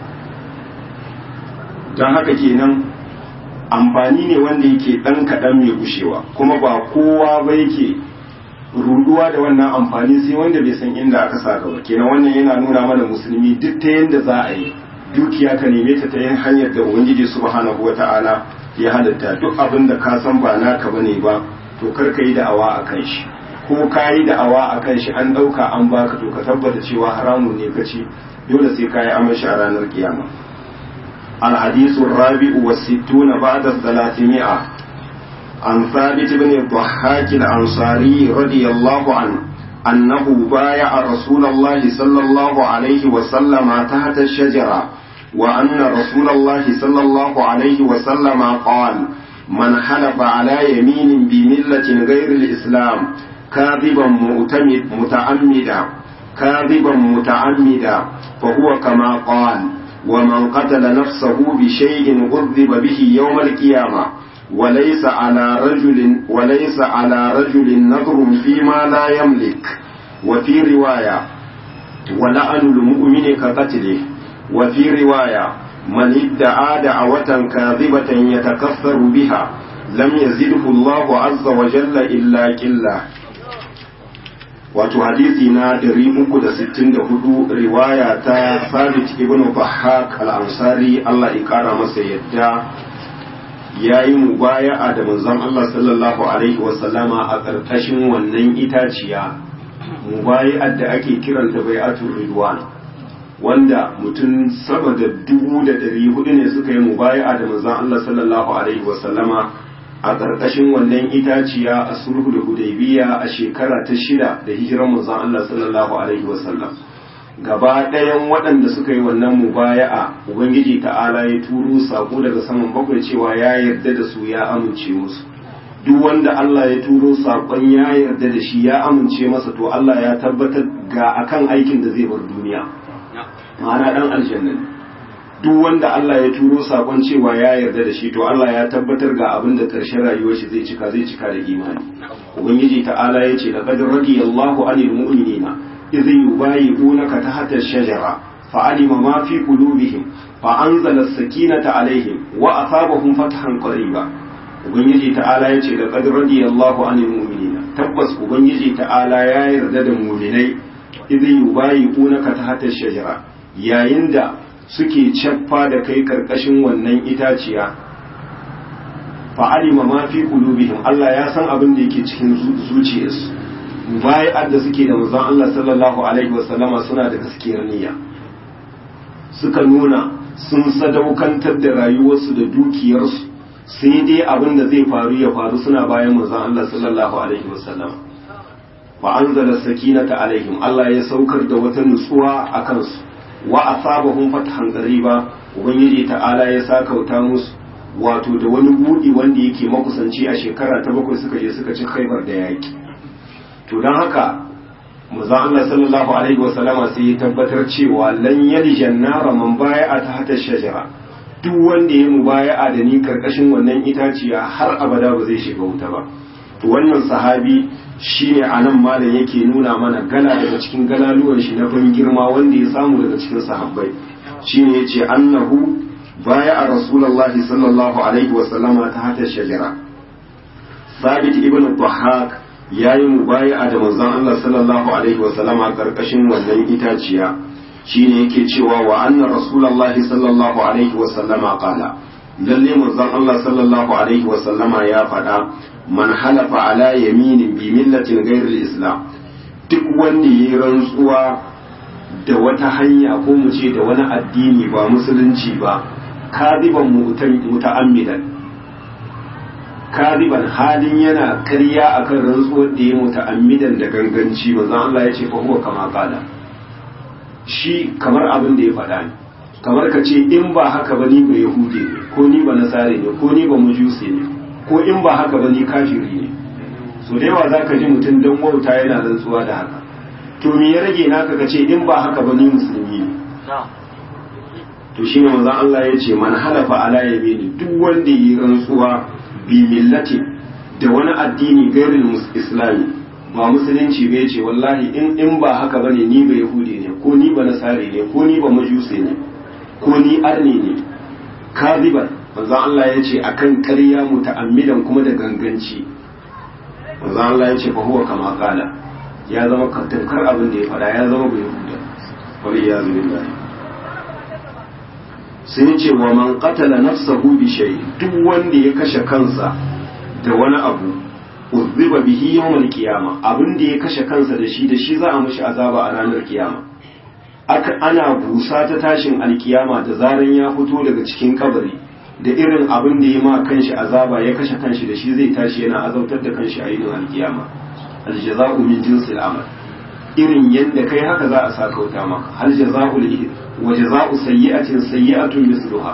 don haka kenan amfani ne wanda yake ɗan kaɗan mai gushewa kuma ba kowa ba yake ruduwa da wannan amfani sai wanda bai san inda aka sa gaba kenan wannan yana nuna mana musulmi duk ta yanda za a yi dukiya ka neme ta ta yin hanyar da ubangiji subhanahu wata'ala ya halatta duk abin da ka san ba naka bane ba to kar ka yi da'awa a kan shi ko ka yi da'awa a kan shi an ɗauka an baka to ka tabbata cewa haramun ne ka ci dole sai ka yi amashi a ranar kiyama الحديث الرابع والستون بعد الثلاثمائة عن ثابت بن الضحاك الأنصاري رضي الله عنه أنه بايع رسول الله صلى الله عليه وسلم تحت الشجرة وأن رسول الله صلى الله عليه وسلم قال من حلف على يمين بملة غير الإسلام كاذبا مؤتمد متعمدا كاذبا متعمدا فهو كما قال ومن قتل نفسه بشيء عذب به يوم القيامة وليس على رجل وليس على رجل نظر فيما لا يملك وفي رواية ولعن المؤمن كقتله وفي رواية من ادعى دعوة كاذبة يتكثر بها لم يزده الله عز وجل إلا كله wato hadisi na 364 riwaya ta Sabit ibn Bahak al-Ansari Allah ya kara masa yadda yayi mubaya'a da manzon Allah sallallahu alaihi wa sallama a ƙarƙashin wannan itaciya mubaya'ar da ake kiranta bai'atul ridwan wanda mutum sama da dubu da ɗari hudu ne suka yi mubaya'a da manzon Allah sallallahu alaihi wa sallama a ƙarƙashin wannan itaciya a sulhu da hudaybiya a shekara ta shida da hijiran manzon Allah sallallahu alaihi wasallam gaba ɗayan waɗanda suka yi wannan mubaya'a ubangiji ta'ala ya turo sako daga saman bakwai cewa ya yarda da su ya amince musu duk wanda Allah ya turo sakon ya yarda da shi ya amince masa to Allah ya tabbatar ga akan aikin da zai bar duniya ma'ana dan aljanna duk wanda Allah ya turo sakon cewa ya yarda da shi to Allah ya tabbatar ga abin da ƙarshen rayuwar shi zai cika zai cika da imani ubangiji ta'ala ya ce laqad radiyallahu anil mu'minina idh yubayi'unaka tahta ash-shajara fa'alima ma fi qulubihim fa anzala as-sakinata alaihim wa asabahum fathan qariba ubangiji ta'ala ya ce laqad radiyallahu anil mu'minina tabbas ubangiji ta'ala ya yarda da mu'minai idh yubayi'unaka tahta ash-shajara yayin da suke caffa da kai karkashin wannan itaciya fa'alima ma fi qulubihim Allah ya san abin da yake cikin zuciyarsu bai'ar da suke da manzon Allah sallallahu alaihi wasallama suna da gaskiyar niyya suka nuna sun sadaukantar da rayuwarsu da dukiyarsu sai dai abin da zai faru ya faru suna bayan manzon Allah sallallahu alaihi wasallama fa anzala sakinata alaihim Allah ya saukar da wata nutsuwa a kansu wa asabahum fathan qariba ubangiji ta'ala ya sakauta musu wato da wani budi wanda yake makusanci a shekara ta bakwai suka je suka ci khaibar da yaki to dan haka manzon Allah sallallahu alaihi wa sallama sai ya tabbatar cewa lan yaljan nara man bai'a ta hata shajara duk wanda ya mubaya'a da ni karkashin wannan itaciya har abada ba zai shiga wuta ba to wannan sahabi shine anan malam yake nuna mana gala daga cikin galaluwan shi na ban girma wanda ya samu daga cikin sahabbai shine yace annahu baya a rasulullahi sallallahu alaihi wa sallama ta hata shajara sabit ibn dhahak yayi mubaya'a da manzon Allah sallallahu alaihi wa sallama karkashin wannan itaciya shine yake cewa wa anna rasulullahi sallallahu alaihi wa sallama qala lalle manzon Allah sallallahu alaihi wa sallama ya faɗa man halafa ala yaminin bi millatin ghairil islam duk wanda yayi rantsuwa da wata hanya ko mu ce da wani addini ba musulunci ba kadiban muta'ammidan kadiban halin yana karya akan rantsuwar da ya muta'ammidan da ganganci manzon Allah ya ce fa huwa kama qala shi kamar abin da ya faɗa ne kamar ka ce in ba haka ba ni ba yahude ne ko ni ba nasare ne ko ni ba mujusi ne ko in ba haka ba ni kafiri ne so da yawa za ka ji mutum don wauta yana rantsuwa da haka to me ya rage naka ka ce in ba haka ba ni musulmi ne to shi ne manzon Allah ya ce man halafa ala yamini duk wanda yi rantsuwa bi millati da wani addini gairin islami ba musulunci bai ce wallahi in in ba haka bane ni ba yahudi ne ko ni ba nasare ne ko ni ba majusi ne ko ni arni ne kaziban manzon Allah ya ce akan ƙarya muta'ammidan kuma da ganganci manzo Allah ya ce fa huwa kama qala ya zama kantankar abin da ya fada ya zama bai huda wal iyazu billahi sai ce wa man qatala nafsahu bi shay duk wanda ya kashe kansa da wani abu uzziba bihi yawmal qiyama abin da ya kashe kansa da shi da shi za a mishi azaba a ranar kiyama aka ana busa ta tashin alkiyama da zaran ya fito daga cikin kabari da irin abin da ya ma kanshi azaba ya kashe kanshi da shi zai tashi yana azautar da kanshi a yinin alkiyama aljaza'u min jinsil amal irin yadda kai haka za a sakauta maka hal jaza'ul ihd wa jaza'u sayyi'atin sayyi'atun misluha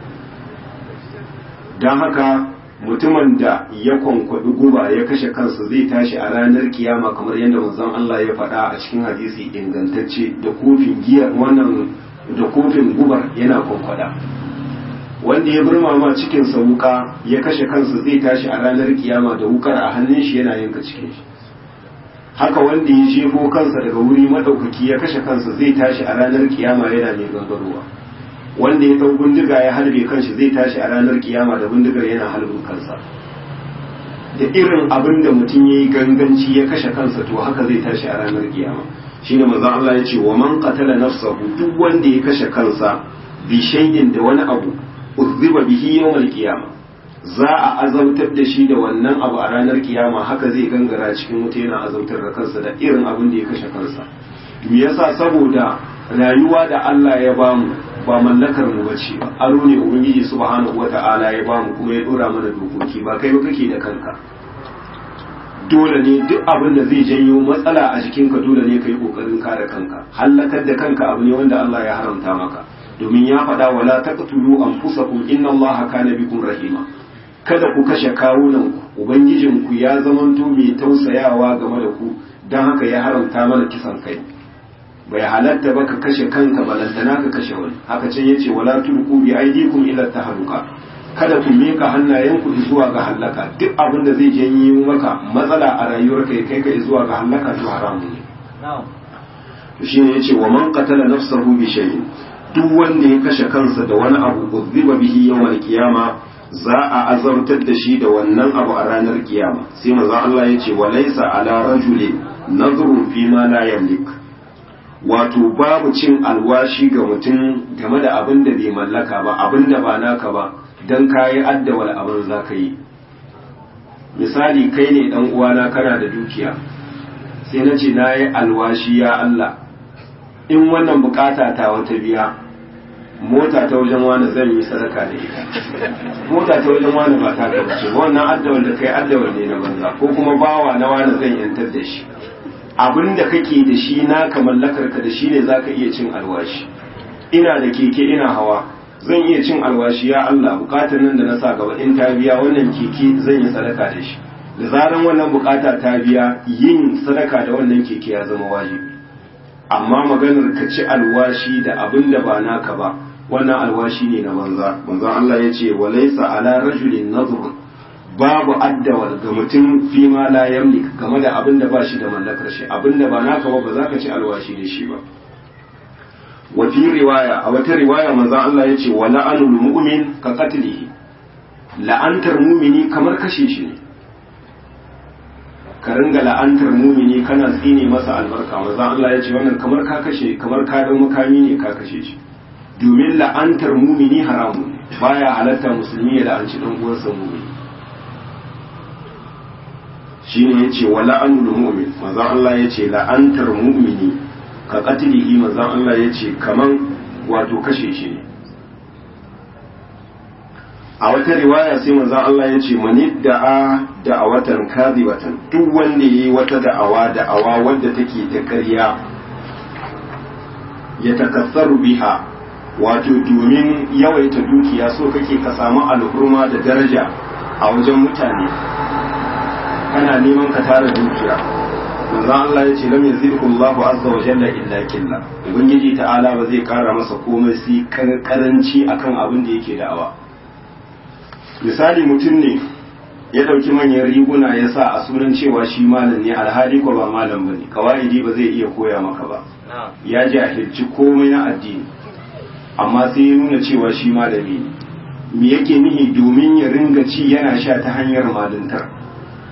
dan haka mutumin da ya kwankwaɗi guba ya kashe kansa zai tashi a ranar kiyama kamar yadda manzon Allah ya faɗa a cikin hadisi ingantacce da kofin giya wannan da kofin gubar yana kwankwada wanda ya burma ma cikin sa wuka ya kashe kansa zai tashi a ranar kiyama da wukar a hannun shi yana yanka cikin shi haka wanda ya jefo kansa daga wuri madaukaki ya kashe kansa zai tashi a ranar kiyama yana mai gangarowa wanda ya dau bindiga ya halbe kanshi zai tashi a ranar kiyama da bindigar yana halbin kansa da irin abin da mutum ya yi ganganci ya kashe kansa to haka zai tashi a ranar kiyama shine manzon Allah ya ce wa man qatala nafsahu duk wanda ya kashe kansa bi shay'in da wani abu uzziba bihi yawmal qiyama za a azautar da shi da wannan abu a ranar kiyama haka zai gangara cikin wuta yana azautar da kansa da irin abin da ya kashe kansa me yasa saboda rayuwa da Allah ya bamu ba mallakar mu bace ba aro ne ubangiji subhanahu wata'ala ya bamu kuma ya dora mana dokoki ba kai ba kake da kanka dole ne duk abin da zai janyo matsala a jikinka dole ne ka yi kokarin kare kanka hallakar da kanka abu ne wanda Allah ya haramta maka domin ya faɗa wala taqtulu anfusakum inna Allaha kana bikum rahima kada ku kashe kawunan ku ubangijinku ya zamanto mai tausayawa game da ku dan haka ya haramta mana kisan kai bai halatta ba ka kashe kanka balantana ka kashe wani haka can yace wala tulqu bi aydikum ila tahluka kada ku mika hannayenku zuwa ga halaka duk abin da zai janyo maka matsala a rayuwarka ya kai ka zuwa ga halaka to haramun ne to shine yace wa man qatala nafsahu bi shay'in duk wanda ya kashe kansa da wani abu uzziba bihi yawmal qiyama za a azabtar da shi da wannan abu a ranar kiyama sai manzo Allah yace wa laysa ala rajulin nazrun fi ma la yamlik wato babu cin alwashi ga mutum game da abin da bai mallaka ba abin da ba naka ba don kayi addawal abin za ka yi misali kai ne dan uwana kana da dukiya sai na ce na yi alwashi ya Allah in wannan bukata ta wata biya mota ta wajen wani zan yi sadaka da ita mota ta wajen wani ba ta ka ce wannan addawal da kai addawal ne na banza ko kuma bawa na wani zan yantar da shi abin da kake da shi naka mallakar ka da shi ne zaka iya cin alwashi ina da keke ina hawa zan iya cin alwashi ya Allah bukatar nan da na sa gaba in ta biya wannan keke zan yi sadaka da shi da zaran wannan bukata ta biya yin sadaka da wannan keke ya zama wajibi amma maganar ka ci alwashi da abin da ba naka ba wannan alwashi ne na banza manzon Allah ya ce walaysa ala rajulin nadhr babu addawal ga mutum fi ma la yamlik game da abin da ba shi da mallakar shi abin da ba naka ba ba za ka ci alwashi da shi ba wa fi riwaya a wata riwaya manzon Allah ya ce wa la'anul mu'min ka qatlihi la'antar mumini kamar kashe shi ne ka ringa la'antar mumini kana tsine masa albarka manzon Allah ya ce wannan kamar ka kashe kamar ka dau makami ne ka kashe shi domin la'antar mumini haramun baya halatta musulmi ya la'anci dan uwansa mumini shine yace wa la'anul mu'min manzon Allah yace la'antar mu'mini ka qatlihi manzon Allah yace kaman wato kashe shi ne a wata riwaya sai manzon Allah yace mani da'a da'awatan kadhibatan duk wanda yayi wata da'awa da'awa wadda take ta ƙarya ya takassaru biha wato domin yawaita dukiya so kake ka samu alhurma da daraja a wajen mutane kana neman ka tara dukiya manzo Allah ya ce lam yazidhu Allahu azza wa jalla illa killa ubangiji ta'ala ba zai kara masa komai sai karanci akan abin da yake da'awa misali mutum ne ya dauki manyan riguna ya sa a sunan cewa shi malam ne alhali ko ba malam bane kawaidi ba zai iya koya maka ba ya jahilci komai na addini amma sai ya nuna cewa shi malami ne me yake nihi domin ya ringa ci yana sha ta hanyar malintar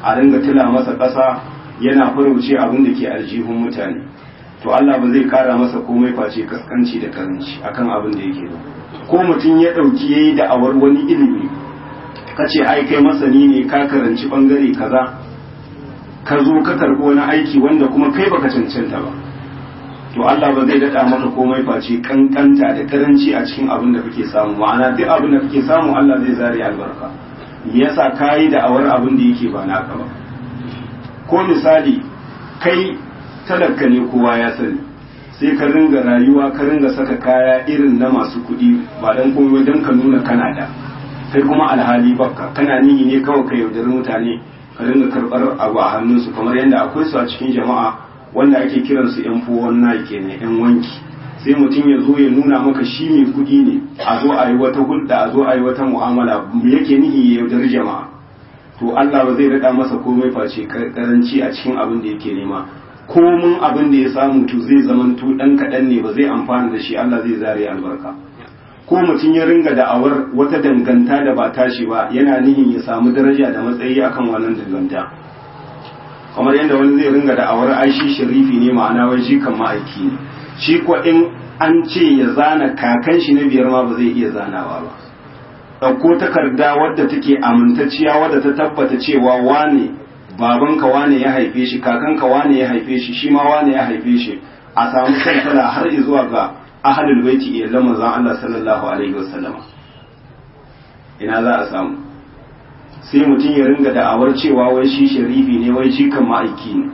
a ringa tila masa ƙasa yana farauce abin da ke aljihun mutane to Allah ba zai kara masa komai face kaskanci da karanci akan abin da yake da ko mutum ya ɗauki yayi da'awar wani ilimi ka ce ai kai masani ne ka karanci bangare kaza ka zo ka karɓi wani aiki wanda kuma kai baka cancanta ba to Allah ba zai daɗa maka komai face kankanta da karanci a cikin abin da kake samu ma'ana duk abin da kake samu Allah zai zare albarka me yasa kayi da'awar abin da yake ba naka ba ko misali kai talaka ne kowa ya sani sai ka ringa rayuwa ka ringa saka kaya irin na masu kuɗi ba dan komai don ka nuna kana da kai kuma alhali bakka kana nihi ne kawai ka yaudari mutane ka ringa karɓar abu a hannunsu kamar yadda akwai su a cikin jama'a wanda ake kiransu yan fowon na kenan yan wanki sai mutum ya zo ya nuna maka shi mai kuɗi ne a zo a yi wata hulɗa a zo a yi wata mu'amala me yake nihi ya yaudari jama'a to Allah ba zai daɗa masa komai face karanci a cikin abin da yake nema komin abin da ya samu to zai zamanto ɗan kaɗan ne ba zai amfana da shi Allah zai zare albarka ko mutum ya ringa da'awar wata danganta da ba tashi ba yana nihin ya samu daraja da matsayi akan wannan danganta kamar yadda wani zai ringa da'awar aishi sharifi ne ma'ana wai shi kan ma'aiki ne shi ko in an ce ya zana kakan shi na biyar ma ba zai iya zanawa ba ɗauko takarda wadda take amintacciya wadda ta tabbata cewa wane babanka wane ya haife shi kakanka wane ya haife shi shi ma wane ya haife shi a samu kankala har zuwa ga ahalul baiti iyalan manzon Allah sallallahu alaihi wasallama ina za a samu sai mutum ya ringa da'awar cewa wai shi sharifi ne wai shi kan ma'aiki ne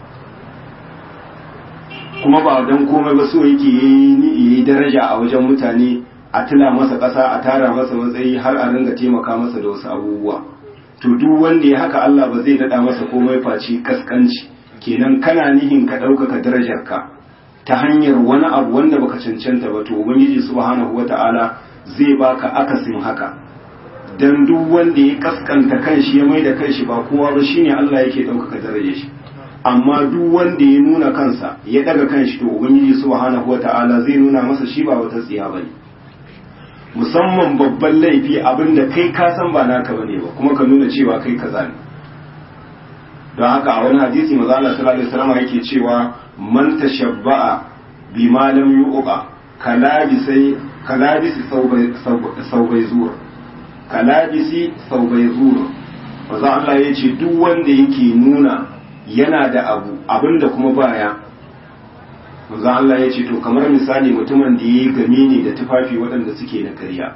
kuma ba don komai ba so yake yi daraja a wajen mutane a tila masa ƙasa a tara masa matsayi har a ringa taimaka masa da wasu abubuwa to duk wanda ya haka Allah ba zai daɗa masa komai face kaskanci kenan kana nihin ka ɗaukaka darajarka ta hanyar wani abu wanda baka cancanta ba to ubangiji subhanahu wata'ala zai baka akasin haka dan duk wanda ya kaskanta kanshi ya maida kanshi ba kowa ba shine Allah yake ɗaukaka darajar shi amma duk wanda ya nuna kansa ya daga kanshi to ubangiji subhanahu wata'ala zai nuna masa shi ba wata tsiya bane musamman babban laifi abinda kai ka san ba naka bane ba kuma ka nuna cewa kai kaza ne don haka a wani hadisi maza Allah sallallahu alaihi wasallam yake cewa man tashabba'a bima lam yuqa kalabisi kalabisi saubai zuwa kalabisi saubai zuwa maza Allah ya ce duk wanda yake nuna yana da abu abinda kuma baya maza Allah ya ce to kamar misali mutumin da ya yi game ne da tufafi waɗanda suke na karya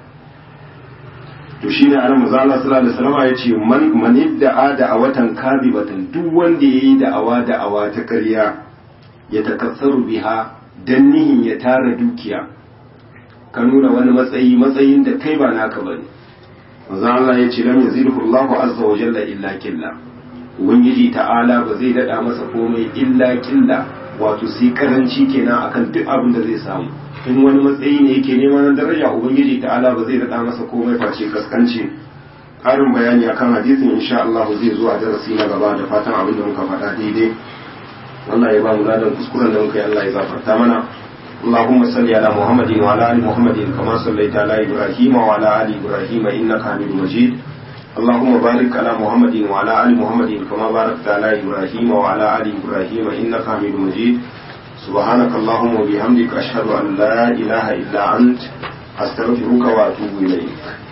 to shi ne anan maza Allah sallallahu alaihi wasallam ya ce man man yadda da a watan kadibatan duk wanda yayi da'awa da'awa ta karya ya takassaru biha dan nihin ya tara dukiya ka nuna wani matsayi matsayin da kai ba naka bane maza Allah ya ce lam yazidhu Allahu azza wa jalla illa killa ubangiji ta'ala ba zai dada masa komai illa killa wato sai karanci kenan akan duk abin da zai samu in wani matsayi ne yake neman daraja ubangiji ta'ala ba zai rada masa komai face kaskanci karin bayani akan hadisin insha Allah zai zo a darasi na gaba da fatan abin da muka faɗa daidai Allah ya ba mu ladan kuskuren da muka yi Allah ya gafarta mana اللهم صل على محمد وعلى ال محمد كما صليت على ابراهيم وعلى ال ابراهيم انك حميد مجيد اللهم بارك على محمد وعلى ال محمد كما باركت على ابراهيم وعلى ال ابراهيم انك حميد مجيد سبحانك اللهم وبحمدك اشهد ان لا اله الا انت استغفرك واتوب اليك